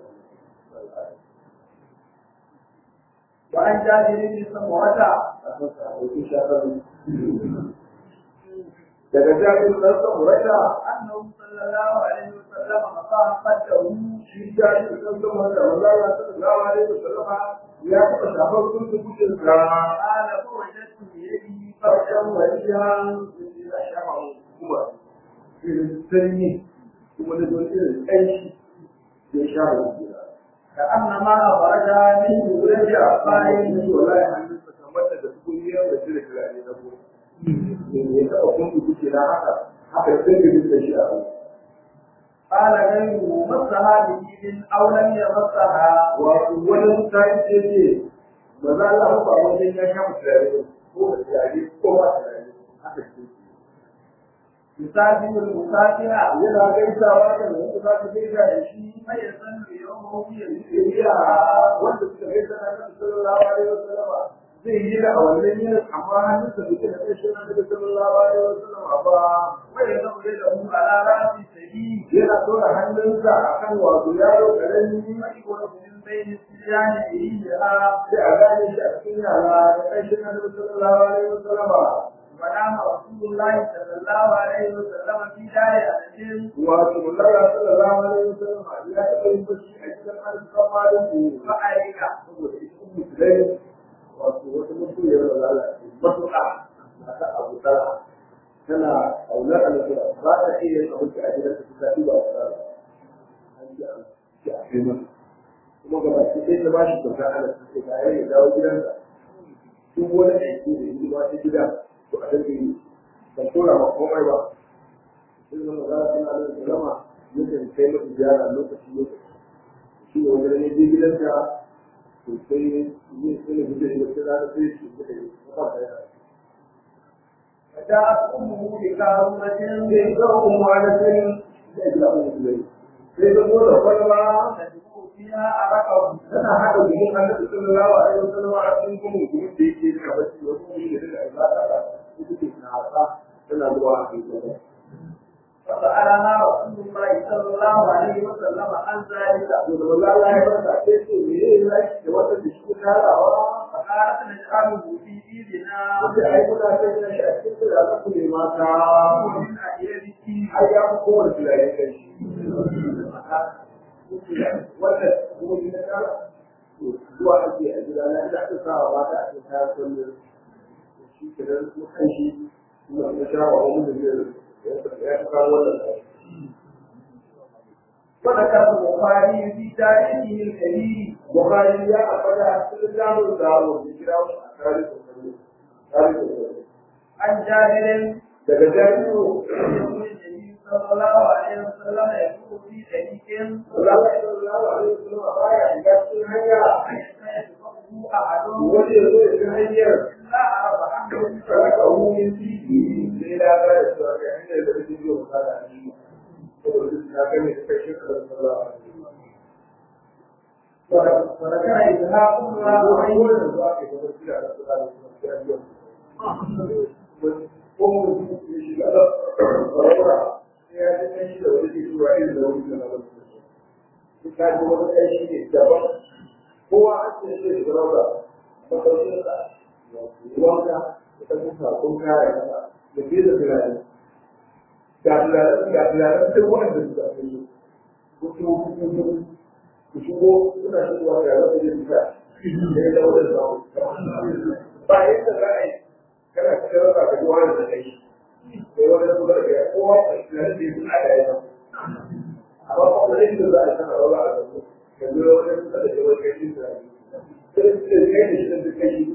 وعن جابر بن سمرة a san sa a wuce shafar daga jami'in ɗan samurata أنه صلى الله عليه وسلم أصاب قده shi jami'in ɗan samurata wanda ya sallallahu alaihi wasallama ya taɓa shafar kuntun kucinsa قال فوجدت بيده farkon wajen na shafa kuma irin sanyi kuma da don irin ƙanshi da shafa jira. كأنما أخرج من Wurin ولد da a bayan أبائه yi wa layi hannunsa kamar da da kunyar da cire turare na goma. Ya taɓa kuntu kuke na haka, haka sai da duk da shi a rai. قال غيره مسها بيد أو لم يمسها Wato wani mutane ce ce, ba za a ba wajen ya shafa turare ba, ko da turare ko ba turare, haka ce. يسافر المسافر Yana gaisawa da wanda za ta gaisa da shi فيظل يومه يمشي shari'a wanda suka kai sana kan sallallahu alaihi wasallam zai yi da a wannan yinin amma hannunsa bai da ƙarshen annabi sallallahu alaihi wasallam ba ويدخل له على رأس سبيل yana tura hannunsa akan wato yaro karami ويكون من بين الصبيان إليها sai a gane shi a cikin yara da ƙarshen annabi sallallahu alaihi wasallam ونام رسول الله صلى الله عليه وسلم في دار أنس wato mullara sallallahu alaihi wasallam ya taɓa yin bashi a cikin arzikin malin ku فأريك saboda ita musulai wato wata mutumiyar da lalace matuƙa a kan abu tara tana aunar alaƙa ba ta iya yin abinci a gidan ta ta ba ta tsara an ji an ci a kai masa kuma gaba ki sai ta bashi kyauta ana ta ce ga ya dawo gidansa duk wani aiki da yi ba ta gida to a dinga yi ban tura ma komai ba sai zama za ta na da salama yakan kai masa ziyara lokaci lokaci shi ne wanda ne je gidansa to sai zai sai da da sai rana sai shi da ya ba ta yana فجاءت أمه بكارونة sai ga umma da sai sai da umma da sai da mu da kwalba تدخل فيها أرقه tana haka bikin annabi sallallahu alaihi wasallam a cikin kuma mutumin da yake da bacci wasu ne da daga ibada ita ce na haka tana zuwa a cikin فسألها رسول الله صلى الله عليه وسلم عن ذلك to da wallahi Allah ya barka sai ce me yayi laki da wata da shi tarawa فقالت نجعله في إيدنا sai ai kuna sai na shi a cikin da za ku ne mata ومن أيدك ai ya fi kowane tunani kai shi wannan kuma ni na kara to zuwa ake a gida na ina ta sawa ba ta a cikin kayan kwallo shi ke nan kuma kan shi kuma na sha wa wani da zai ya fi kawo wannan وذكر البخاري في تاريخه الكبير Bukhari ya ambata cikin jamus da mu kira shi a tarihin kwallo tarihin kwallo عن جابر daga jami'u يقول النبي صلى الله عليه وسلم يقول في طريق Allah sallallahu alaihi wasallam baya shiga cikin hanya يتبعه أحد wani ya zo ya fi hanyar إلا عرف عنه raka wumin titi sai da ga da cewa ga hanyar da take biyo misali a shi saboda duk na gane da kai shekarar sallallahu alaihi وذكر إسحاق بن راهويه wasallam zuwa ke gaba shi da sallallahu alaihi wasallam ko mu ji shi da barabara sai ya ji kai shi da wani ke zuwa irin da wani da na wani duk ka ji wani kai shi ne daban kowa an ce shi da barabara makaukin sa wanka da ta kusa kun kare kasa da ke da tunani ga tunanin ga tunanin sai wanda suka fi yi ku ci ku ci ku shigo suna shigowa ga wata yin ta da ya zama da zawo ba yadda za a yi kana cikin rasa ka ji wani da kai sai wani su da ya kowa a tunanin da ya fi aka yi nan amma ba wani yadda za a yi sana rawa a zaune ka zo wani kusa da yawon kai shi tunani sai su ce kai da shi da kai shi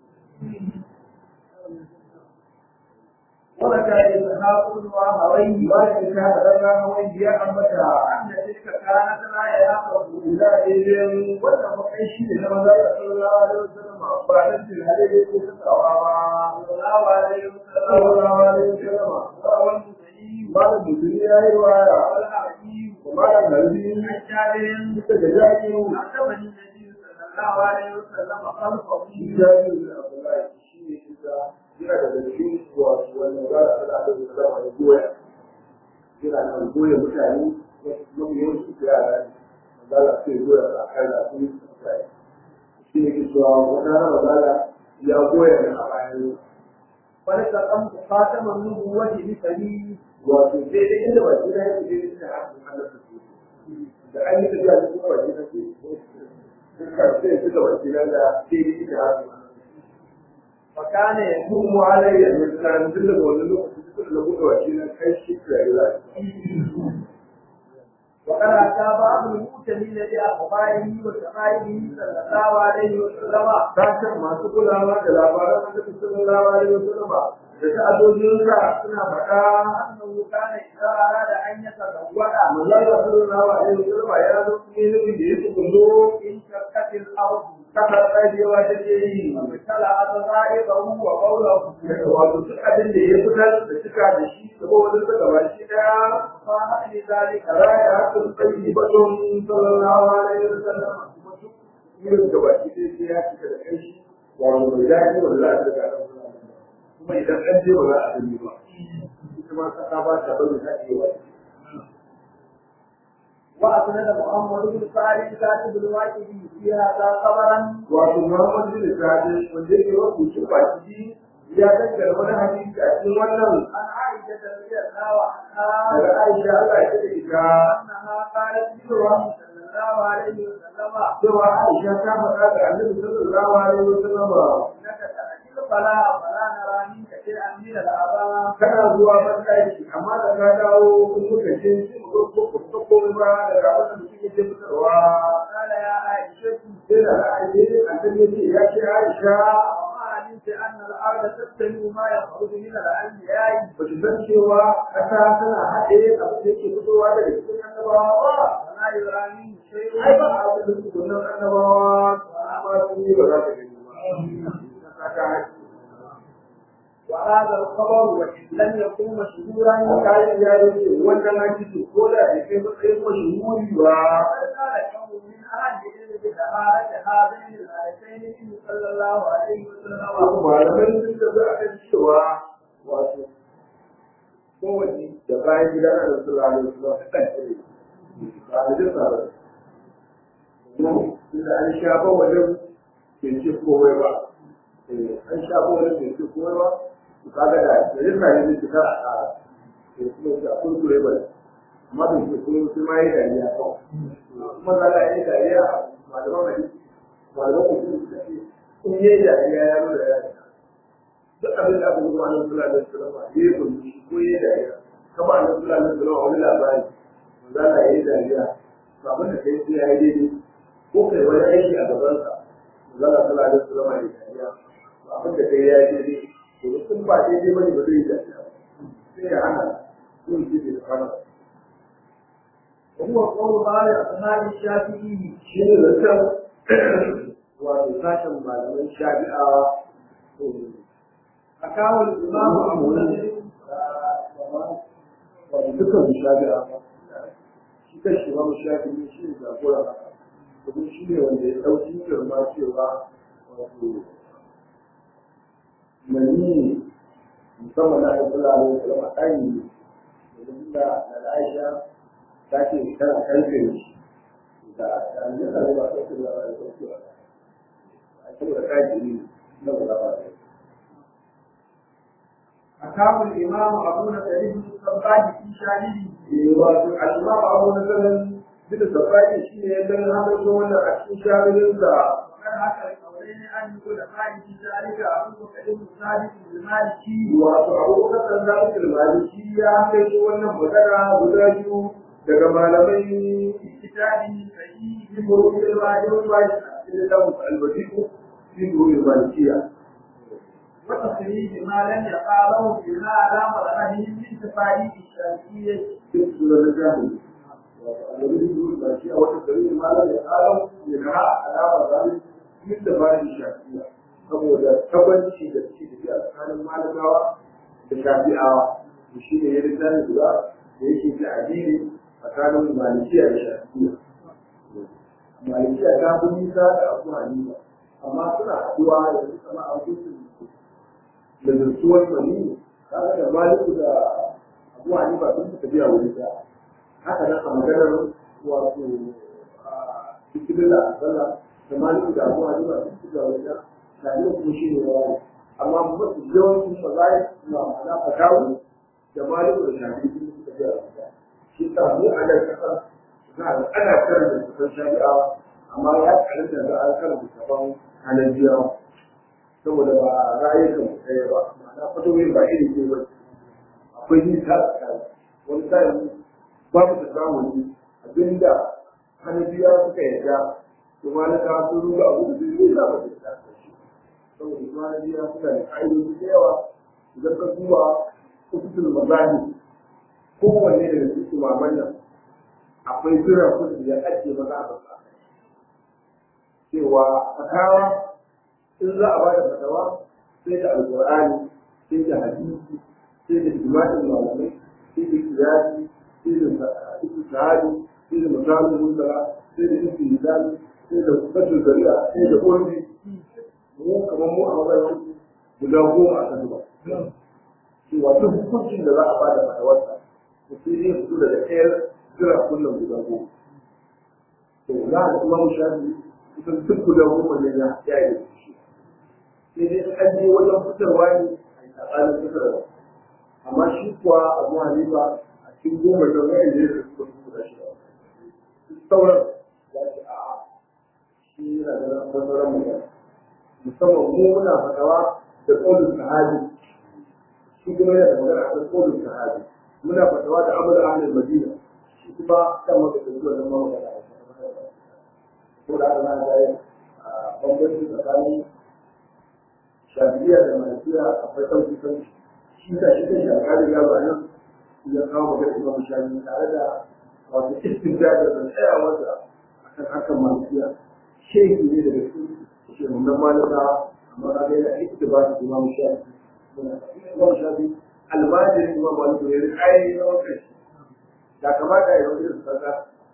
وذكر إسحاق بن راهويه bayan da ta haɗa wani ya ambata أن تلك كانت لا يأخذ ila idan wannan makai shi ne na maza da sallallahu alaihi wasallam ba da tilhare ne ko tsawa ba صلى الله عليه وسلم sallallahu alaihi wasallam روى المسيء malam mutum ya yi waya والحكيم malam harbi عن جابر ita da jakiru عجبني النبي صلى الله عليه وسلم خلقه jakiru da abdullahi shi ne ita yana da dalilin wasu wannan za a tsada da zama ya goya yana kan goya mutane mafi yawanci su yara ne mazala sai goya a kan da su yi mutane shi ne ke cewa wata rana mazala ya goya da a bayan ولتقمت خاتم النبوة بسبيل wato sai dai inda ba shi na yake dai ina hakan Allah ta ce da an yi tafiya da kuma ba shi na ce duka sai suka ba shi na da sai dai ina hakan وكان يقول kuma alayya ne tsarin duk da wani lokaci suka da buɗe wa shi na kai shi da ya وقد أتى بعض المؤتمين بأخباره وشمائله صلى الله عليه وسلم ta san masu kulawa da labaran da suka sallallahu alaihi wasallam da ta'adojinsa suna faɗa أنه كان إذا أراد أن يتزوج manzala sallallahu alaihi wasallam ya zo ne ne da ya tsugunzo انشقت الأرض kasa tsagewa take yi وابتلعت غائبه وقوله wato duk abin da ya fitar da suka da shi da ba wani suka ba shi daya فهل لذلك raya hakan tsayi batun sallallahu alaihi wasallam kuma duk irin da baki sai sai ya cika da kai shi wato mai daɗi wanda za a daga ɗan kuma idan an je ba za a gani ba ita ma kasa ba ta bari ta iya wani وأسند محمد بن سعد كاتب الواقع في هذا خبرا wato Muhammad bin Sa'id wanda yake rubuce baki ya dakkar wani hadisi a cikin wannan عن عائشة رضي الله عنها daga Aisha Allah ya ce ita أنها قالت للرسول صلى الله عليه وسلم cewa Aisha ta faɗa ga Annabi sallallahu alaihi wasallam إنك تأتي فلا فلا نرى منك شيئا من الآباء kana zuwa matsayi amma da ka dawo kun muka ce shi mu ko ko ko ko ba da abin da kike ce fitarwa قال يا عائشة sai da Aisha Annabi ya ce ya ce Aisha وما علمت أن الأرض تبتلي ما يخرج من الأنبياء ba ki san cewa ƙasa tana haɗe abin da yake fitowa daga cikin annabawa ba ولا يرى منه شيء ai ba abin da suke nan annabawa ba su yi ba za ta gani ba ƙasa ta haɗe وهذا الخبر وإن لم يكن مشهورا kayan ya ce wannan hadisi ko da ya kai matsayin mashhuri ba فقد قال كم من أهل العلم بطهارة هذين الآيتين النبي صلى الله عليه وسلم wasu malamai sun tafi a kan cewa wato kowace da bayan gida na da sura da sura ta kan kire ba da jin sa ba inda an sha ba wajen ke ce komai ba Eh, an sha ba wajen ke ce komai ba su kaga da da jin sa ne su kara a kara ke kuma su a kurkure ba amma da ke kuma su ma yi dariya kawai kuma za a yi dariya malaman hadisi malaman hadisi suka ce in yi dariya ya nuna ya duk abin da aka yi kuma annabi sallallahu alaihi wasallam ya yi kunci ko ya dariya kama annabi sallallahu alaihi wasallam wani labari za ka yi dariya to abin da kai sai ya yi daidai ko kai wani aiki a gaban sa za ka sallallahu alaihi wasallam ya yi dariya to abin da kai ya yi daidai to sun ba daidai bane ba zai yi dariya sai ya hana yin shi da hana وهو قول بعض أصحاب الشافعي shi ne zancen wato sashen malaman shafi'awa أكاه الإمام أبو نصر wato dukkan shafi'a shi kan shi mamu shafi ne shi ne jagora haka domin shi ne wanda ya ɗauki girma cewa wato mani musamman na aiki lalai da kalama ɗani ne domin da da aisha ta ce tana karfe shi da da ne da ba ta ce da ba ta ce ba a saboda kaji ne na ba ba ta أكاه الإمام أبو نصر بن الصباح في شانه wato al'imam abu na sanin bisa sabaki shi ne ya ganin haka shi wannan a cikin shamilinsa وقد حكى القولين أن يقول قائد في ذلك أبو بكر بن ثابت المالكي wato abubakar san da ake maliki ya haka shi wannan magana guda biyu daga malamai في كتابه صحيح fi murumin malikin maliki a cikin littafin albadiku fi murumin malikiya وتخريج ما لم يقاله بما على مرأته من تفاريق الشافعية duk su da littafin wato albadiku murumin malikiya wata dalilin malam ya kalam ya ga alama zalim min da bayan shafiya saboda tabbaci da ci da a tsakanin malamawa da shafi'awa to shi ne ya littafi guda da yake ta addini tsakanin malikiya da shafiya malikiya ta fi nisa da abu hanifa amma suna haɗuwa da su kama a kusurin da zartuwar mani kaga da maliku da abu hanifa sun fi tafiya wuri ɗaya haka nan a maganar wato a cikin da sallah da maliku da abu hanifa sun fi tafiya wuri ɗaya shafiya kuma shi ne wani amma mafi yawancin mazari na ma'ana fatawu da maliku da shafiya sun fi tafiya wuri ɗaya shi sa mu a nan ƙasa za a ana karanta kusan shari'awa amma ya karanta da an karanta gaban hanabiyawa saboda ba ra'ayyukan mu ɗaya ba ma'ana fatoyin ba iri ne ba akwai nisa a tsakani wani sa'in babu ta samu ne abinda hanabiyawa suka yarda to malaka sun ruga abu da zai ruga ba da ta shi saboda su hanabiyawa suna da ƙa'idoji da yawa idan ka duba kusutul mazahi kowanne daga cikin maman nan akwai jiran kudi da ake maza a basa cewa fatawa in za a bada fatawa sai da alqur'ani sai da hadisi sai da ijma'in malamai sai da kiyasi sai da istihadi sai da misalin mutara sai da istihadi sai da fatul zari'a sai da urbi mu kamar mu a matsayin guda goma a kan ba cewa duk hukuncin da za a bada fatawarsa to sai zai fito daga ɗayar jira kullum guda goma to za a kuma mu shafi kusan duk guda goma ne ya ya yi shi sai dai an je wajen fitarwa ne a tsakanin fitarwa amma shi kuwa abu hanifa a cikin goma da wani ne da suka fi guda shida sauran ya ce a'a shi yana da sauran mutane musamman mu muna fatawa da ƙaunin sahabi shi kuma yana da magana a kan ƙaunin sahabi muna fatawa da amur ahlul madina shi kuma kan maka da zuwa nan mawa da ko da ana da a bambanci tsakanin shafiya da malikiya akwai sauki sauki shi da shi kan shakari ya ba nan ya kawo magana imam shafi tare da wato istinjada da tsayawa da akan hakan malikiya shehi ne daga cikin shehunan malika amma na ga yana ittiba da imam shafi imam shafi almajirin imam malik ne da kai na wakil da kamata ya yi wani sassa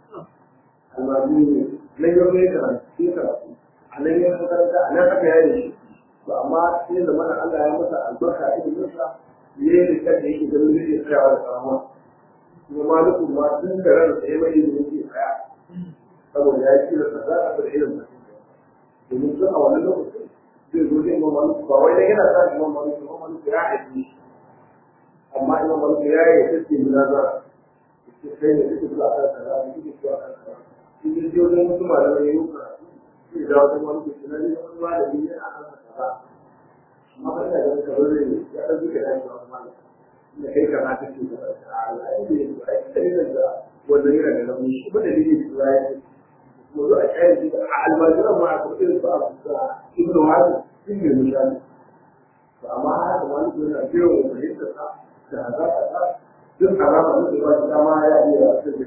almajiri ne nan yau ne karatu sai karatu a nan yin makaranta a nan aka yaye shi to amma sai da mana Allah ya masa albarka a ilimin sa ne da kan da yake ganin zai tsayawa da karamuwa kuma malikun ma tun da ran sai mai ilimin ke tsaya saboda ya kira sa za a bar ilimin domin sun a wannan lokacin zai zo da imam malik ba wai dai yana sa imam malik imam malik ya haife shi amma imam malik ya yi take munazara yace kai ne kike zuwa kan kaza ne kike zuwa kan kaza kike je wajen wasu malamai ya yi karatu sai da wata malik ce na ne wani malami ne a kan kaza amma ba ina ganin kamar ne ya ɗauki ka dace wani malam da kai ka na take da Allah ya yi da ai sai da wannan yana da rauni shi ba da dalili da ya yi موضوع الحاجة المجرى مع كثير بعض ابن هذا كل مشان فأما هذا ما نقول نبيه ومهيب تسعى شهادات أساس جزء حرام أنه يبقى ما يأتي أساس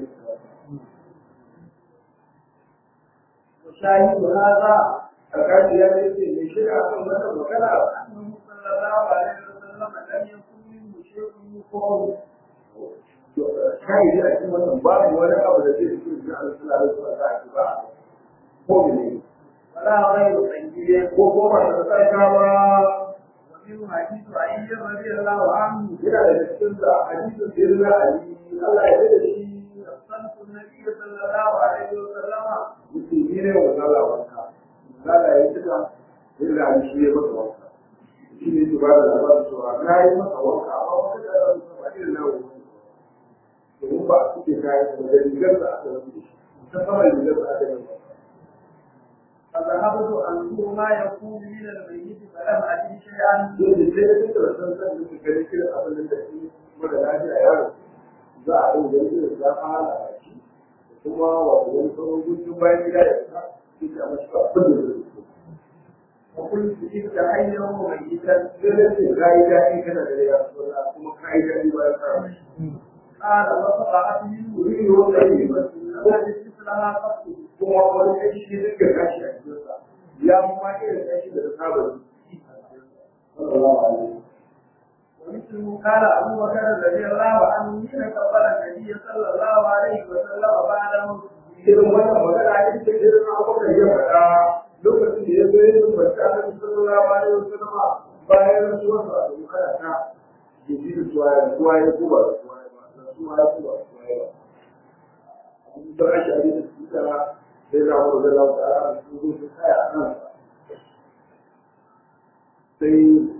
وشاهد هذا فكان يأتي من شيء أصلا مثلا وكان أنه صلى الله عليه وسلم لم يكن منه شيء يقول shayi a cikin wannan babu wani abu da zai fi shi an suna da suna da ake ba ko ne ولا غير سيد ko ko ba da tsaka ba ومنه حديث علي رضي الله عنه yana da cikin da hadisin sirna ali Allah ya da shi صنف النبي صلى الله عليه وسلم mutum ne wa zala wanka zala ya cika illa ali shi ya masa wanka shi ne su ba da labarin cewa na yi masa wanka amma wata da ya ba irin na wani domin ba a suke kayan da rigar da aka rufe ta sama rigar da aka rufe فذهبت أنظر ما يكون من الميت فلم أجد شيئا dole sai da duka san san da suka gani kira abin da shi mara lafiya yaro za a yi gani da za a hala a shi da kuma wato wani sauran gudun bayan gida ya fita shi ke amma shi ba abin da zai fito وقلت إذ حيا وميتا sai da ce ka yi daɗi kana da ya suna kuma ka yi daɗi bayan ka rashi قال وقطعت منه wuri ne wanda yi ba التي مثلها قط kuma wani kashi shi dinga kashi a cikinsa ya ma irin kashi da ta saba da shi sallallahu alaihi ومثله قال أبو بكر رضي الله عنه حين كفر النبي صلى الله عليه وسلم بعد موته irin wannan magana ita ce irin abokan ya faɗa lokacin da ya zo yin bata da sallallahu alaihi wasallam bayan rasuwar sa da kada ta ya ji da suwa ya suwa ya kuba da suwa ya ba da suwa ya kuba da suwa ya ba abin da ake abin da su tara sai za mu da lawa ta a su zo su kaya a kan sai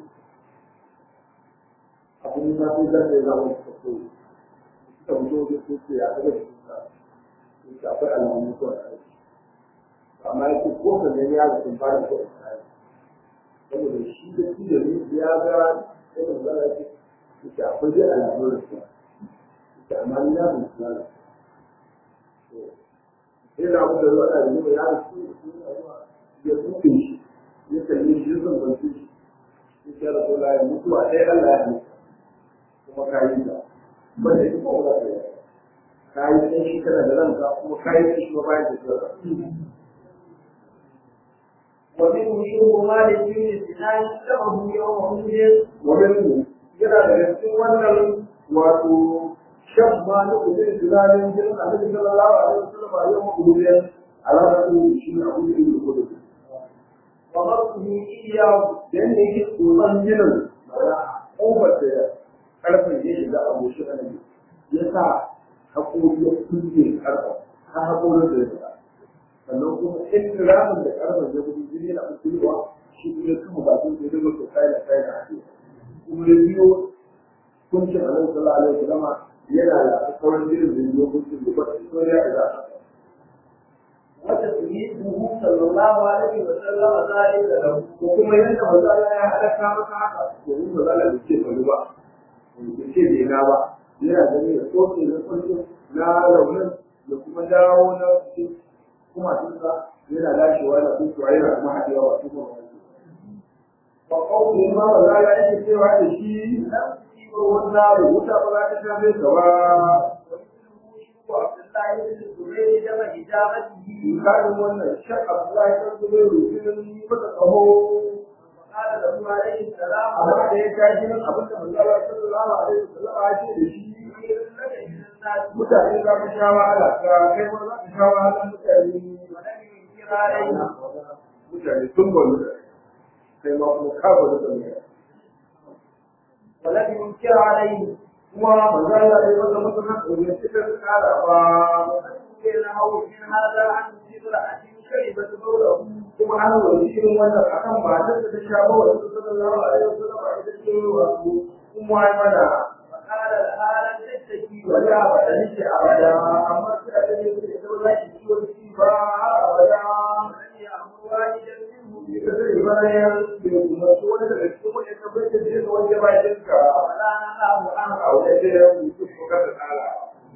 abin da sai da sai za mu su fito suka fito da su ce a gaba da su yake akwai alamun ko a aiki amma yake ko ka gani ya sun fara ko a aiki saboda shi da shi da ni ya ga sai da zara yake yake akwai dai alamun da su yake amma ni ya mun tsara sai da abu da zuwa da ni ya da su ya tuke shi ya kalli shi zan kwanci shi yake da kula ya mutuwa sai Allah ya halitta kuma ka yi ta ba da ita ko za ka yi kayi sai shi kana da ranka kuma kayi sai shi ma bayan da tsara ومنه شرب مالك بن سنان له يوم أحد wannan yana da cikin wannan wato shan ma na kudin tunanin jin annabi sallallahu alaihi wasallam a yau kudin alaka shi ne abu da yake kudin ومرته إياه da yadda yake tsoron ginin mana ƙofar da ƙarfin ya shiga a goshi annabi ya sa haƙori ya kulle ƙarfa ta haƙorin da ya fita sannan kuma in ramin da ƙarfin ya gudu jini na kusurwa shi kuma kama bakin da ya zama to kai da kai da ake kuma ya biyo kuncin annabi sallallahu alaihi wasallam yana da sauran jinin da ya biyo kuncin da ba su ya da za a وتسميته صلى الله عليه وسلم ذلك له ko kuma yadda mazala ya halaka maka haka domin mazala da ce bari ba da ce bai na ba yana gani da tsoke na kullum na raunin da kuma dawo na cikin kuma tunka yana lashewa da kuma yana kuma haɗewa ba su kuma wani ba kawai ma mazala yake cewa da shi na wannan wuta ba za ta shafe ka ba وعبد الله بن الزبير جمع إجابته misalin wannan shan abdullahi kan zubai rufinin mata tsaho وقال له عليه السلام amma da ya tashi nan abin da manzo Allah sallallahu alaihi wasallam ya ce da shi خير لك من الناس mutane za ka sha wahala ka kai ma za ka sha wahala mutane ولم ينكر عليه mutane sun bolu da kai ma kuma ka bolu da mai ولم ينكر عليه kuma manzo Allah ya masa masa haka ne sai ka kara ba وأنكر له من هذا عن امرأة شربت بوله kuma an wani irin wannan akan matar da ta sha ba wa sallallahu alaihi wasallam a ita ce wa kuma ai mana فقال لها لن تشتكي wani abu da nake abada amma sai a gani da ita ba za ki ciwon ci ba abada ولم يأمر والدا منهم ka sani bayan bai kuma su wani daga cikin wani ka bai da zai wani bayan ka ولا نهاه عنه a wani da ya mutu ko ka tsara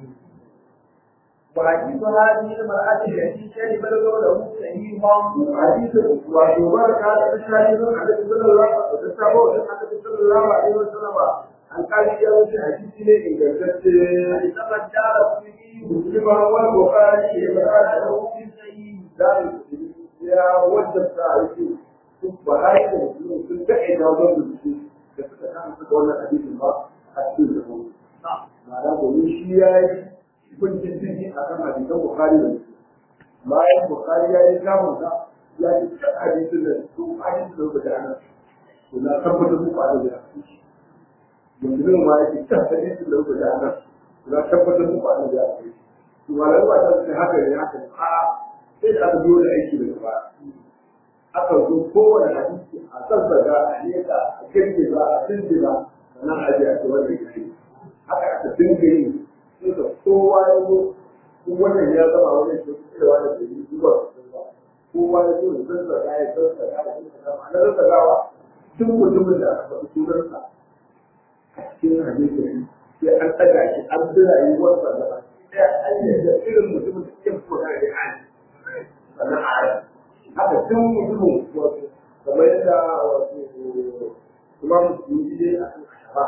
وحديث هذه المرأة التي شربت بوله صحيح hadisin wato barka da tashahidun annabi sallallahu alaihi wasallam da sabo da annabi sallallahu alaihi wasallam an kali ya wuce hadisi ne ingantacce كما الدار الطبي muslima wal bukhari ya bada da في صحيح da ya wajabta aiki duk bahari da musulmi sun daɗe da wajen da su da suka kama suka wannan hadisin ba a cikin da mu ma'ana domin shi ya yi hukuncin jini a kan hadisan bukhari da musulmi bayan bukhari ya yi samun sa ya yi duk hadisin da su hadisin da suka gana to na tabbatar muku a da musulmi ma ya ce duk hadisin da suka gana na tabbatar muku a da to malamai ba ta ce haka ne haka ne a'a sai da aka zo da aiki daga baya aka zo kowane hadisi a sassaga a nesa a kirkira a tunjira sannan a je a ce wannan yake haka aka dinga yi sai da kowa ya zo ko wannan ya zama wani shi cewa da bai yi zuwa ba kowa ya zo da sassaga ya sassaga ya sassaga ma'ana sassagawa duk mutumin da aka faɗi sunansa a cikin hadisi sai an ɗaga shi an bi rayuwarsa da ɗaya an yadda irin mutumin da ke fito da an sannan a haka tun mutumin wato kamar yadda wato kuma musulmi ne a kan ashaba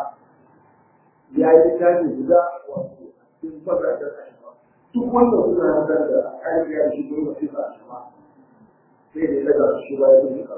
ya yi tashi guda wato cikin fasa da ashaba duk wanda suna hankali da aiki ya shi gurin masu ashaba sai da ya daga shi ba ya duka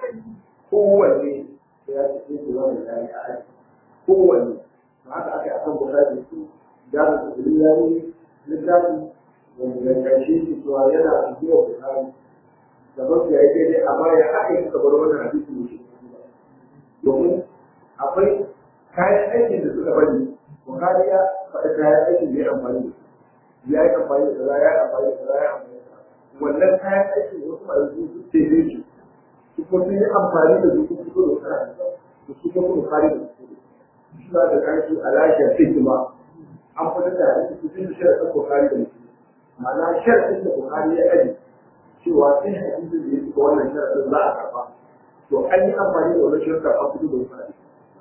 kowanne ya ce sai da wani ya yi a aiki kowanne ba haka aka yi akan bukatun su da da su ya yi littafi wanda ya ƙarshe shi cewa yana zuwa bukari da ba su ya yi daidai amma ya haka yi bar wannan hadisi ne shi domin akwai kayan aikin da suka bari bukari ya faɗi kayan aikin da ya amfani da su ya yi amfani da kaza ya yi amfani da kaza ya yi amfani da kaza wannan kayan aikin wasu masu su su tebe shi su kuma sun yi amfani da su kuma fito da kana da su kuma bukari da su suna da ƙarfi a lafiyar hikima an fitar da hadisi cikin sharaɗin bukari da musulmi ma'ana sharaɗin da bukari ya aji cewa sai hadisin da ya fita wannan sharaɗin za a karɓa to an yi amfani da wannan sharaɗin an fito da bukari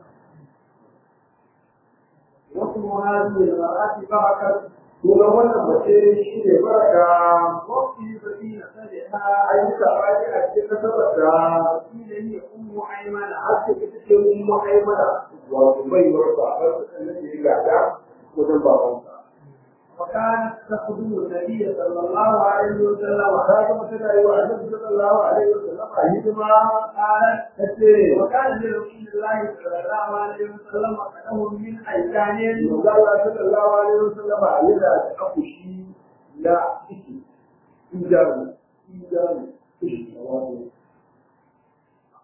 wasu muhajir da ake ba a kan kuma wannan mace shi ne baraka wasu yi zafi na sare ta ayyuka bayan a cikin kasarar da shi da ni ummu aimana ake ita ce mun ma'aimana wato baiwar babar su kan nake gada wajen babansa وكانت تخدم النبي صلى الله عليه وسلم ta zama tana yi wa annabi sallallahu alaihi wasallam a hidima قالت tace وكان لرسول الله صلى الله عليه وسلم قدم من أيتان manzo Allah sallallahu alaihi wasallam yana da akushi na ciki ijaru ijaru ciki wato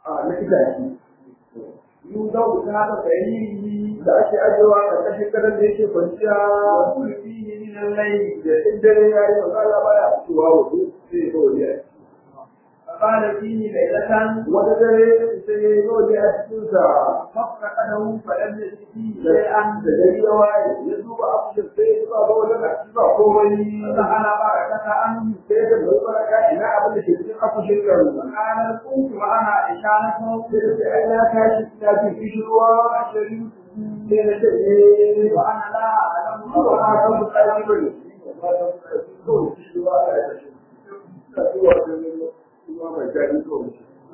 a na itace يوضع تحت سريره da ake ajewa a ƙarƙashin gadon da yake kwanciya ويقول فيه من الليل da in dare ya yi maza Allah baya fitowa waje sai ya zo waje فقال فيه ليلة wata dare sai ya zo waje a cikin sa فافتقده فلم يجد فيه da شيئا da gari ya waye ya duba abu da sai ya ba ga wajen a cikin ba komai فسأل بركة عنه sai da mai baraka ina abin da ke cikin akushin garin فقال كنت وأنا إشانته sai da sai ai na tashi ina jin kishirwa فشربته sai na ce eh وأنا لا أعلم ba a kan mutane ba ne ba ta mutane kawai kishirwa a yi tashi ta zuwa da ruwa mai daɗi kawai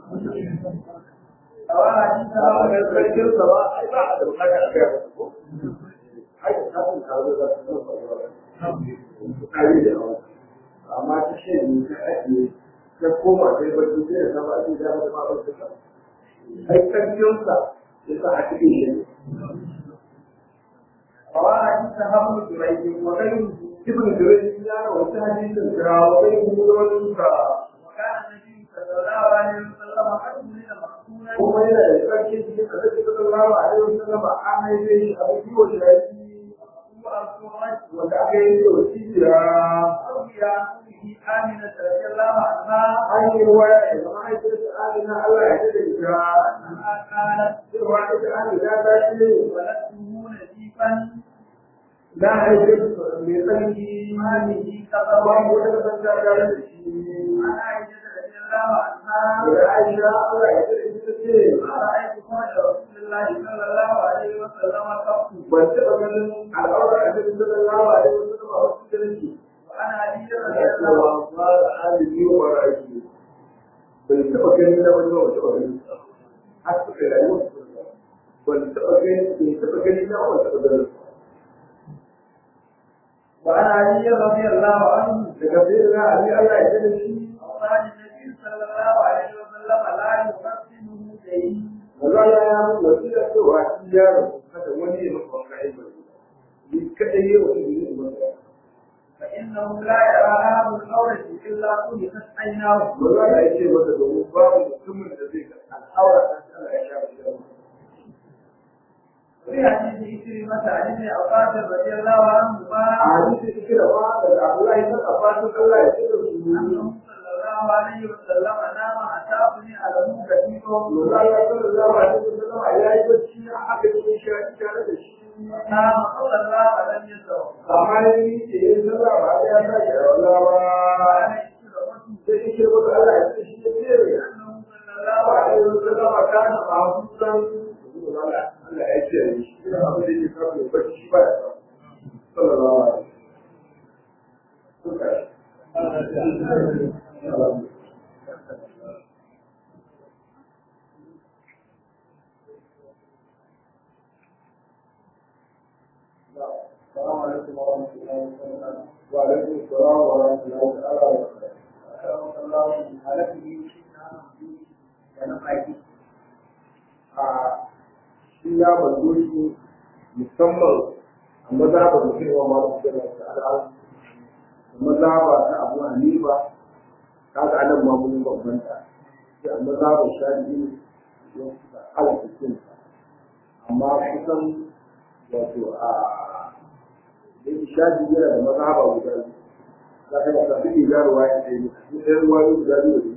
وأنا جئت ba a kan sarkin sa ba ai ba a da bukata a kai ba ko ai da kafin tare da su ba ba ai da yawa amma ta ce ni ta ake ta koma sai ba su sai da sama ake da ba ba ba ta ai sarkin sa ya sa a cikin shi وأنا جئت هم جريج وغيره ibn Jurayj ya rawaita hadisin da wani mutum ka وكان النبي صلى الله عليه وسلم قد ولد مقتولا kuma yana da sarkin cikin da zai sallallahu alaihi wasallam an haife shi a biyu wa shi وأصبحت wanda aka yi da wasiya روي عن أمه آمنة رضي الله عنها an yi waya da mahaifiyarsa Amina Allah ya da ita أنها قالت cewa ita Amina ta ce ولدته نزيفا na haife mai tsarki ماله ba mu كفر da san ta tare da shi عن عائشة رضي الله عنها da Aisha Allah ya da ita ce ما رأيت فرج رسول الله صلى الله عليه وسلم قط ban taɓa ganin al'aura a cikin sallallahu alaihi wasallam a wasu kirki وعن علي رضي ya الله cewa ba da hali biyu ba ra'ayi ban taɓa ganin da wani wata wani har suka yi rayuwar su ban taɓa ganin ban taɓa ganin da wani taɓa ganin وعن علي رضي الله عنه daga sai da Ali Allah ya da shi وقال النبي صلى الله عليه وسلم لا يقسمه شيء maza ya ya mun wasiya cewa shi yaro kada wani ya maka wani aiki ni kadai ya wani ne ba فإنه لا يرى هذا الأورث إلا خلقت عيناه maza ya ce masa domin babu mutumin da zai ga al'aura ta Allah ya sha shi وفي حديث إكرمة عن ابن عباس رضي الله عنهما a hadisi kira ba daga Allah ya saka fatan Allah ya ce da su أنه صلى الله عليه وسلم نام حتى أبني على كثير Maza ya sallallahu alaihi wasallam ya yi bacci aka ce shi a tare da shi نام صلى الله عليه وسلم amma ni ce yin sallah ba ya sa shi a wala ba قال إكرمة sai shi ce masa Allah ya ce shi ya ce أنه صلى الله wa عليه alaihi wasallam ka na mafusan Allah Allah ya ce shi ina abin da yake kafa ya bacci shi ba ya sa sallallahu alaihi wasallam السلام عليكم ورحمة الله وبركاته. وعليكم السلام ورحمة الله تعالى وبركاته. a shi ya banzo shi musamman a mazaba da cewa masu da masu al'adu da mazaba ta abu hanifa kaga anan ma mun bambanta sai a mazaba shafi'i ya suka halatta cin amma kusan wato a da yake shafi'i yana da mazaba guda biyu za ka yi tafi da ruwa ya ce ni ɗaya ruwa ne guda biyu da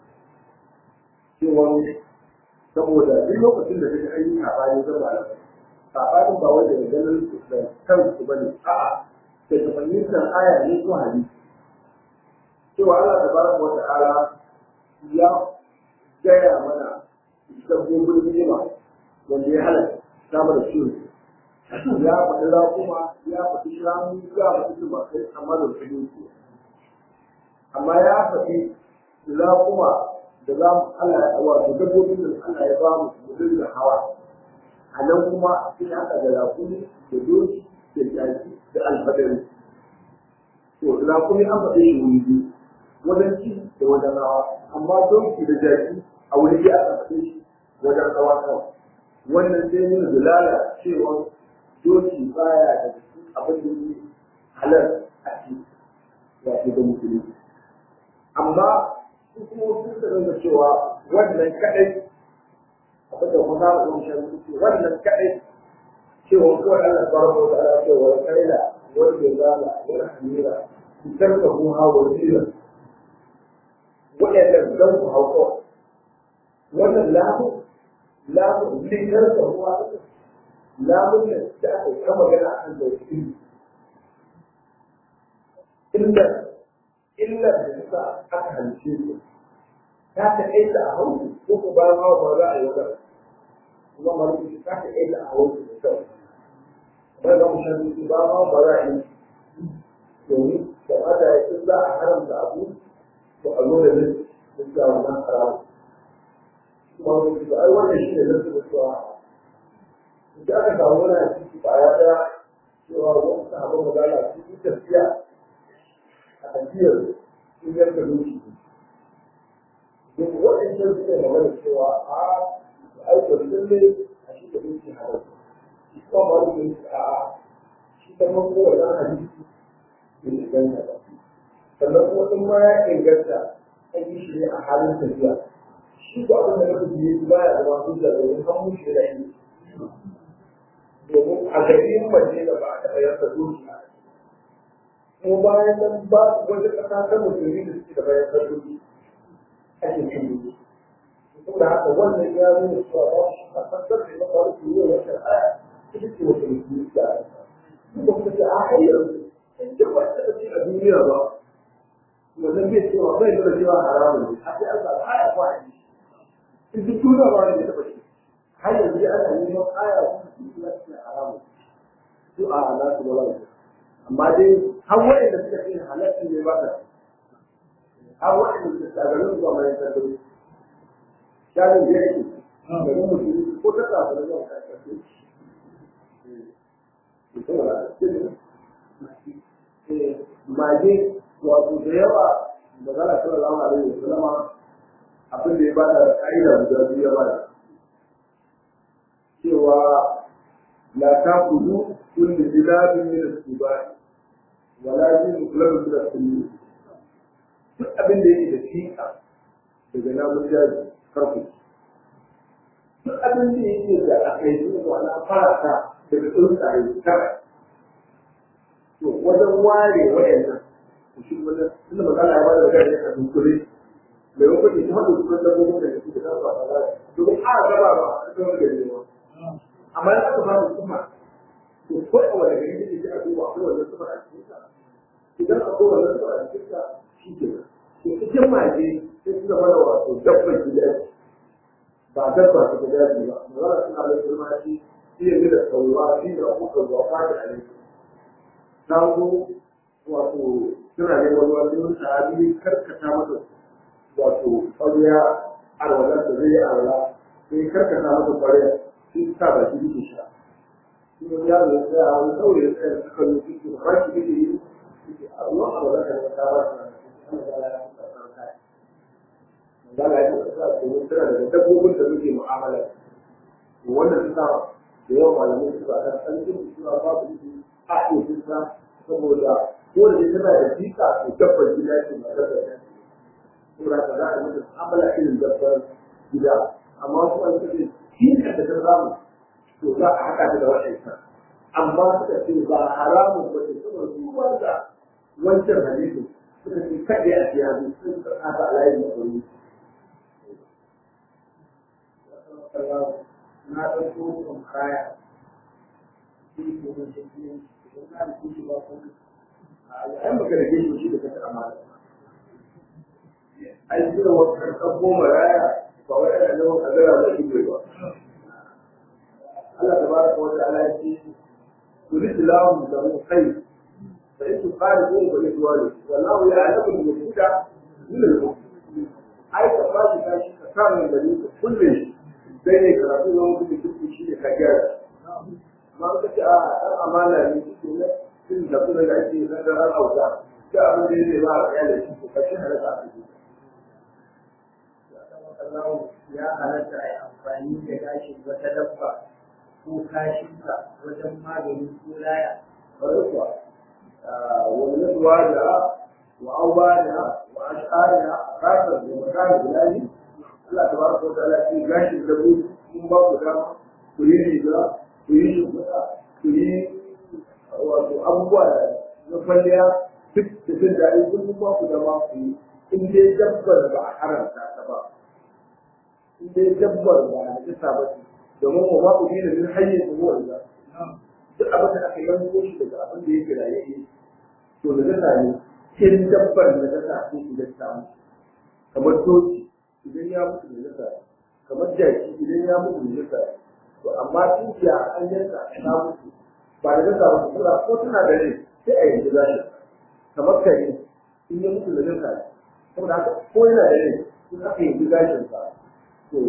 cewa saboda duk lokacin da kake ayyuka saɓani zan ba saɓanin ba wanda da ganin da kansu ba ne a'a da ta fahimtar aya ne ko hadisi cewa Allah tabaraka wa ta'ala ya gaya mana dabbobin ni'ima wanda ya halatta samun da ciwo ya faɗi raƙuma ya faɗi shanu ya faɗi tumakai amma da su yi amma ya faɗi raƙuma da za mu Allah ya wato dabbobin da Allah ya ba mu mu dinga hawa a nan kuma sai haka da raƙumi da doki da jaki da alfadari to raƙumi an faɗi shi wuri biyu wajen ci da wajen rawa amma doki da jaki a wuri biyu aka faɗi shi wajen rawa kawai wannan sai nuna dalala cewa doki baya da cikin abin da yake halar a ci wato da musulunci amma su kuma sun da cewa wannan kadai abin da kuma za mu shan ce wannan kaɗai cewa kawai Allah subhanahu wa ta'ala ce wa kaila wal jazala wal hamira tarka hu ha wa zira wa'annan dan ku hauko wannan lamu lamu li tarka hu ha lamun da aka yi kama gana akan tauhidi illa illa da sa aka halice su ta ta aita a hausu ko ku bayan hawa ba za a yi wata kuma maliki ta ta aita a hausu da kyau kamar da mu shan su ba ma ba za a yi domin da mata ya za a haramta abu to a zo da nan sun sa wannan haramu kuma wani su ai wannan shi ne nan su da cewa da aka samu wani a ciki ba ya ɗaya cewa wani sahabban magana su yi tafiya a tafiyar sun yanka doki duk waɗancan suke magana cewa a aiko sun ne a shi da doki halar shi kuma ba da doki a shi ta mako wannan hadisi bai inganta ba sannan kuma in ma ya inganta an yi shi ne a halin tafiya shi ba abin da na fi biye ba ya zama hujja domin an mushe da yi domin a garin mace da ba a taɓa yanka doki a kuma bayan nan ba wata ƙasa ta musulmi da suke da bayan sarki ake cin doki saboda haka wannan ya nuna cewa ba shi a fasar da maka wani kuro ya shari'a ita ce wata musulmi da kuma kuma ce a har yanzu in ce ba ta ce a duniya ba wannan bai cewa bai nuna cewa haramun ne a sai an samu aya ko a yi in duk duniya ba wanda ya taɓa shi har yanzu dai ana neman aya ko su na cikin haramun su a nasu ba wani amma dai har waɗanda suka ce halatta ne ba ta har waɗanda suka ce a garin zuwa mai sarki shanin da yake garin musulmi ko ta kafa da zuwa karkashe mage wato da yawa da zara sallallahu alaihi wa sallama abin da ya bada ka'ida guda biyu ya bada cewa la taqulu kullu zilabin min as-sibai wala yin kullu min as-sunni duk abin da yake da fika daga namun jaji karku duk abin da yake da akai zuwa na fata daga tsuntsaye tara to wajen ware wayannan shi wannan tunda magana ya bada da kai a dunkule mai wakon ita hadu kuma da gobe da shi da kan ba ba domin a gaba ba a cikin wani gari ba amma ya aka fara kuma to ko a wani gari da ke a duba akwai wannan sufar a cikin sa idan akwai wannan sufar a cikin sa shi ke nan to cikin maje sai su zama da wato dabbar gida ba dabba ta gida ba magana suna da girma shi shi ne da sauwa shi ne abubuwan zuwa fadi a yanzu na zo wato suna neman wani sahabi karkata masa wato ƙwarya alwalar da zai yi alwala sai karkata masa ƙwarya sai sa ba shi yake sha shi ne ya zo ya wani saurayi ya tsaya da suka yi shi da ba shi yake yi a ruwan alwalar da ya kawo Zala ya kasa domin suna daga dabbobin da muke mu'amala. Wannan suka da yawan malamai suka kan tsarkin suna babu shi a ɗofinsa saboda ko da tana da jika to dabbar gida ce ba da da saboda ka za a mutu amala irin dabbar gida amma su an ce jika da ta samu to za a haɗa ta da waɗansa amma suka ce ba haramun ba ce saboda su wanda wancan hadisin suka ce kaɗai a siya su sun karɓa ta alayin matsali na ɗauko kan kaya shi ko mun shi idan na da shi ba ko ai maka da shi shi da kasa amana ai shi da wata karɓar goma raya ba wai ana da wata gara da shi ba Allah tabaraka wa ta'ala ya ce يريد الله له خير فإن خالقون فإخوانه والله يعلم المفسد من المفسد أي تفاجئ كاشي كان من بنيك كل بين كراتين وهم كل كل شيء كجار ما قلت آه أمانة من كل كل دخول العيش نقدر الأوزان جاء من دين الله يعني فشنا لك ya halatta a yi amfani da gashin wata dabba ko kashinka wajen magani ko laya فرقها ومنتوالها وأوالها وأشعارها خاصة بمكان بلادي الله تبارك وتعالى في جاش الزبون mun ba ku dama ku yi riga ku yi shimfiɗa ku yi wato abubuwa na kwalliya duk da jin daɗi kun ba ku dama ku yi in dai dabbar ba a haramta ta ba in dai dabbar ba a jisa ba ce domin wa ma ku yi da min hanyar da ruwan da duk abin da aka yanko shi daga abin da yake raye to da jasa ne in dabbar da jasa ce ku jasa mu kamar doki idan ya mutu da jasa kamar jaki idan ya mutu da jasa to amma dukiya an yanka ta mutu ba da jasa ba su ko tana da rai sai a yanzu zashi kamar kare in ya mutu da jasa saboda haka ko yana da rai sun aka yanzu gashin sa to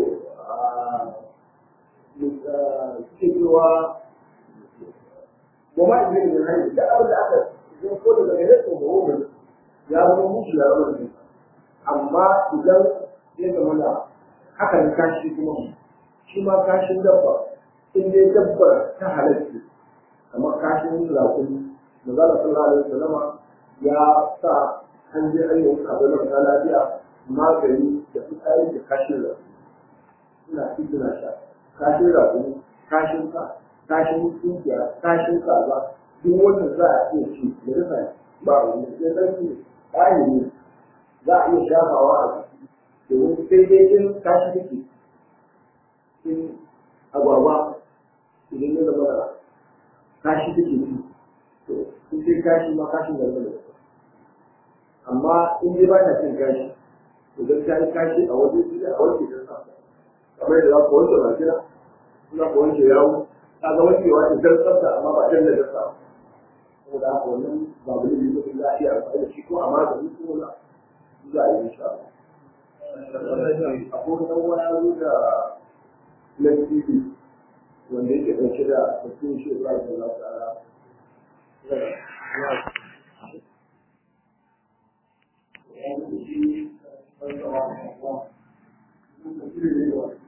suke cewa ba ma idan da hanyar da abin da aka zai ko daga gare su ba wani ya zama mushi ya zama ne amma idan ya zama da haka ne kashi kuma shi ma kashin dabba in dai dabbar ta halatta kamar kashin rakuni da za a sallallahu alaihi wasallama ya sa an je an yi wasu abin da lafiya magani da fitsari da kashin rakuni suna ci suna sha kashin rakuni kashin sa kashin tsinkiya kashin kaza duk wanda za a iya ci da rufa ba wani sai sarki ƙari ne za a iya shafawa a jiki domin sai dai in kashi take in agwagwa idan ya zama da kashi take ci to in sai kashi ma kashin da zama da amma in dai ba ta cin kashi to don ta yi kashi a waje sai a wanke ta sa kamar yadda za ku wanke bakira za ku wanke yawo ta ga wankewa da jar tsafta amma ba jan da dasa saboda haka wannan babu ne da za a iya amfani da shi ko a magani ko na za a yi insha Allah akwai wani wani da na TV wanda yake ɗauke da tafiyar shi Ibrahim da Allah ta'ala Thank you.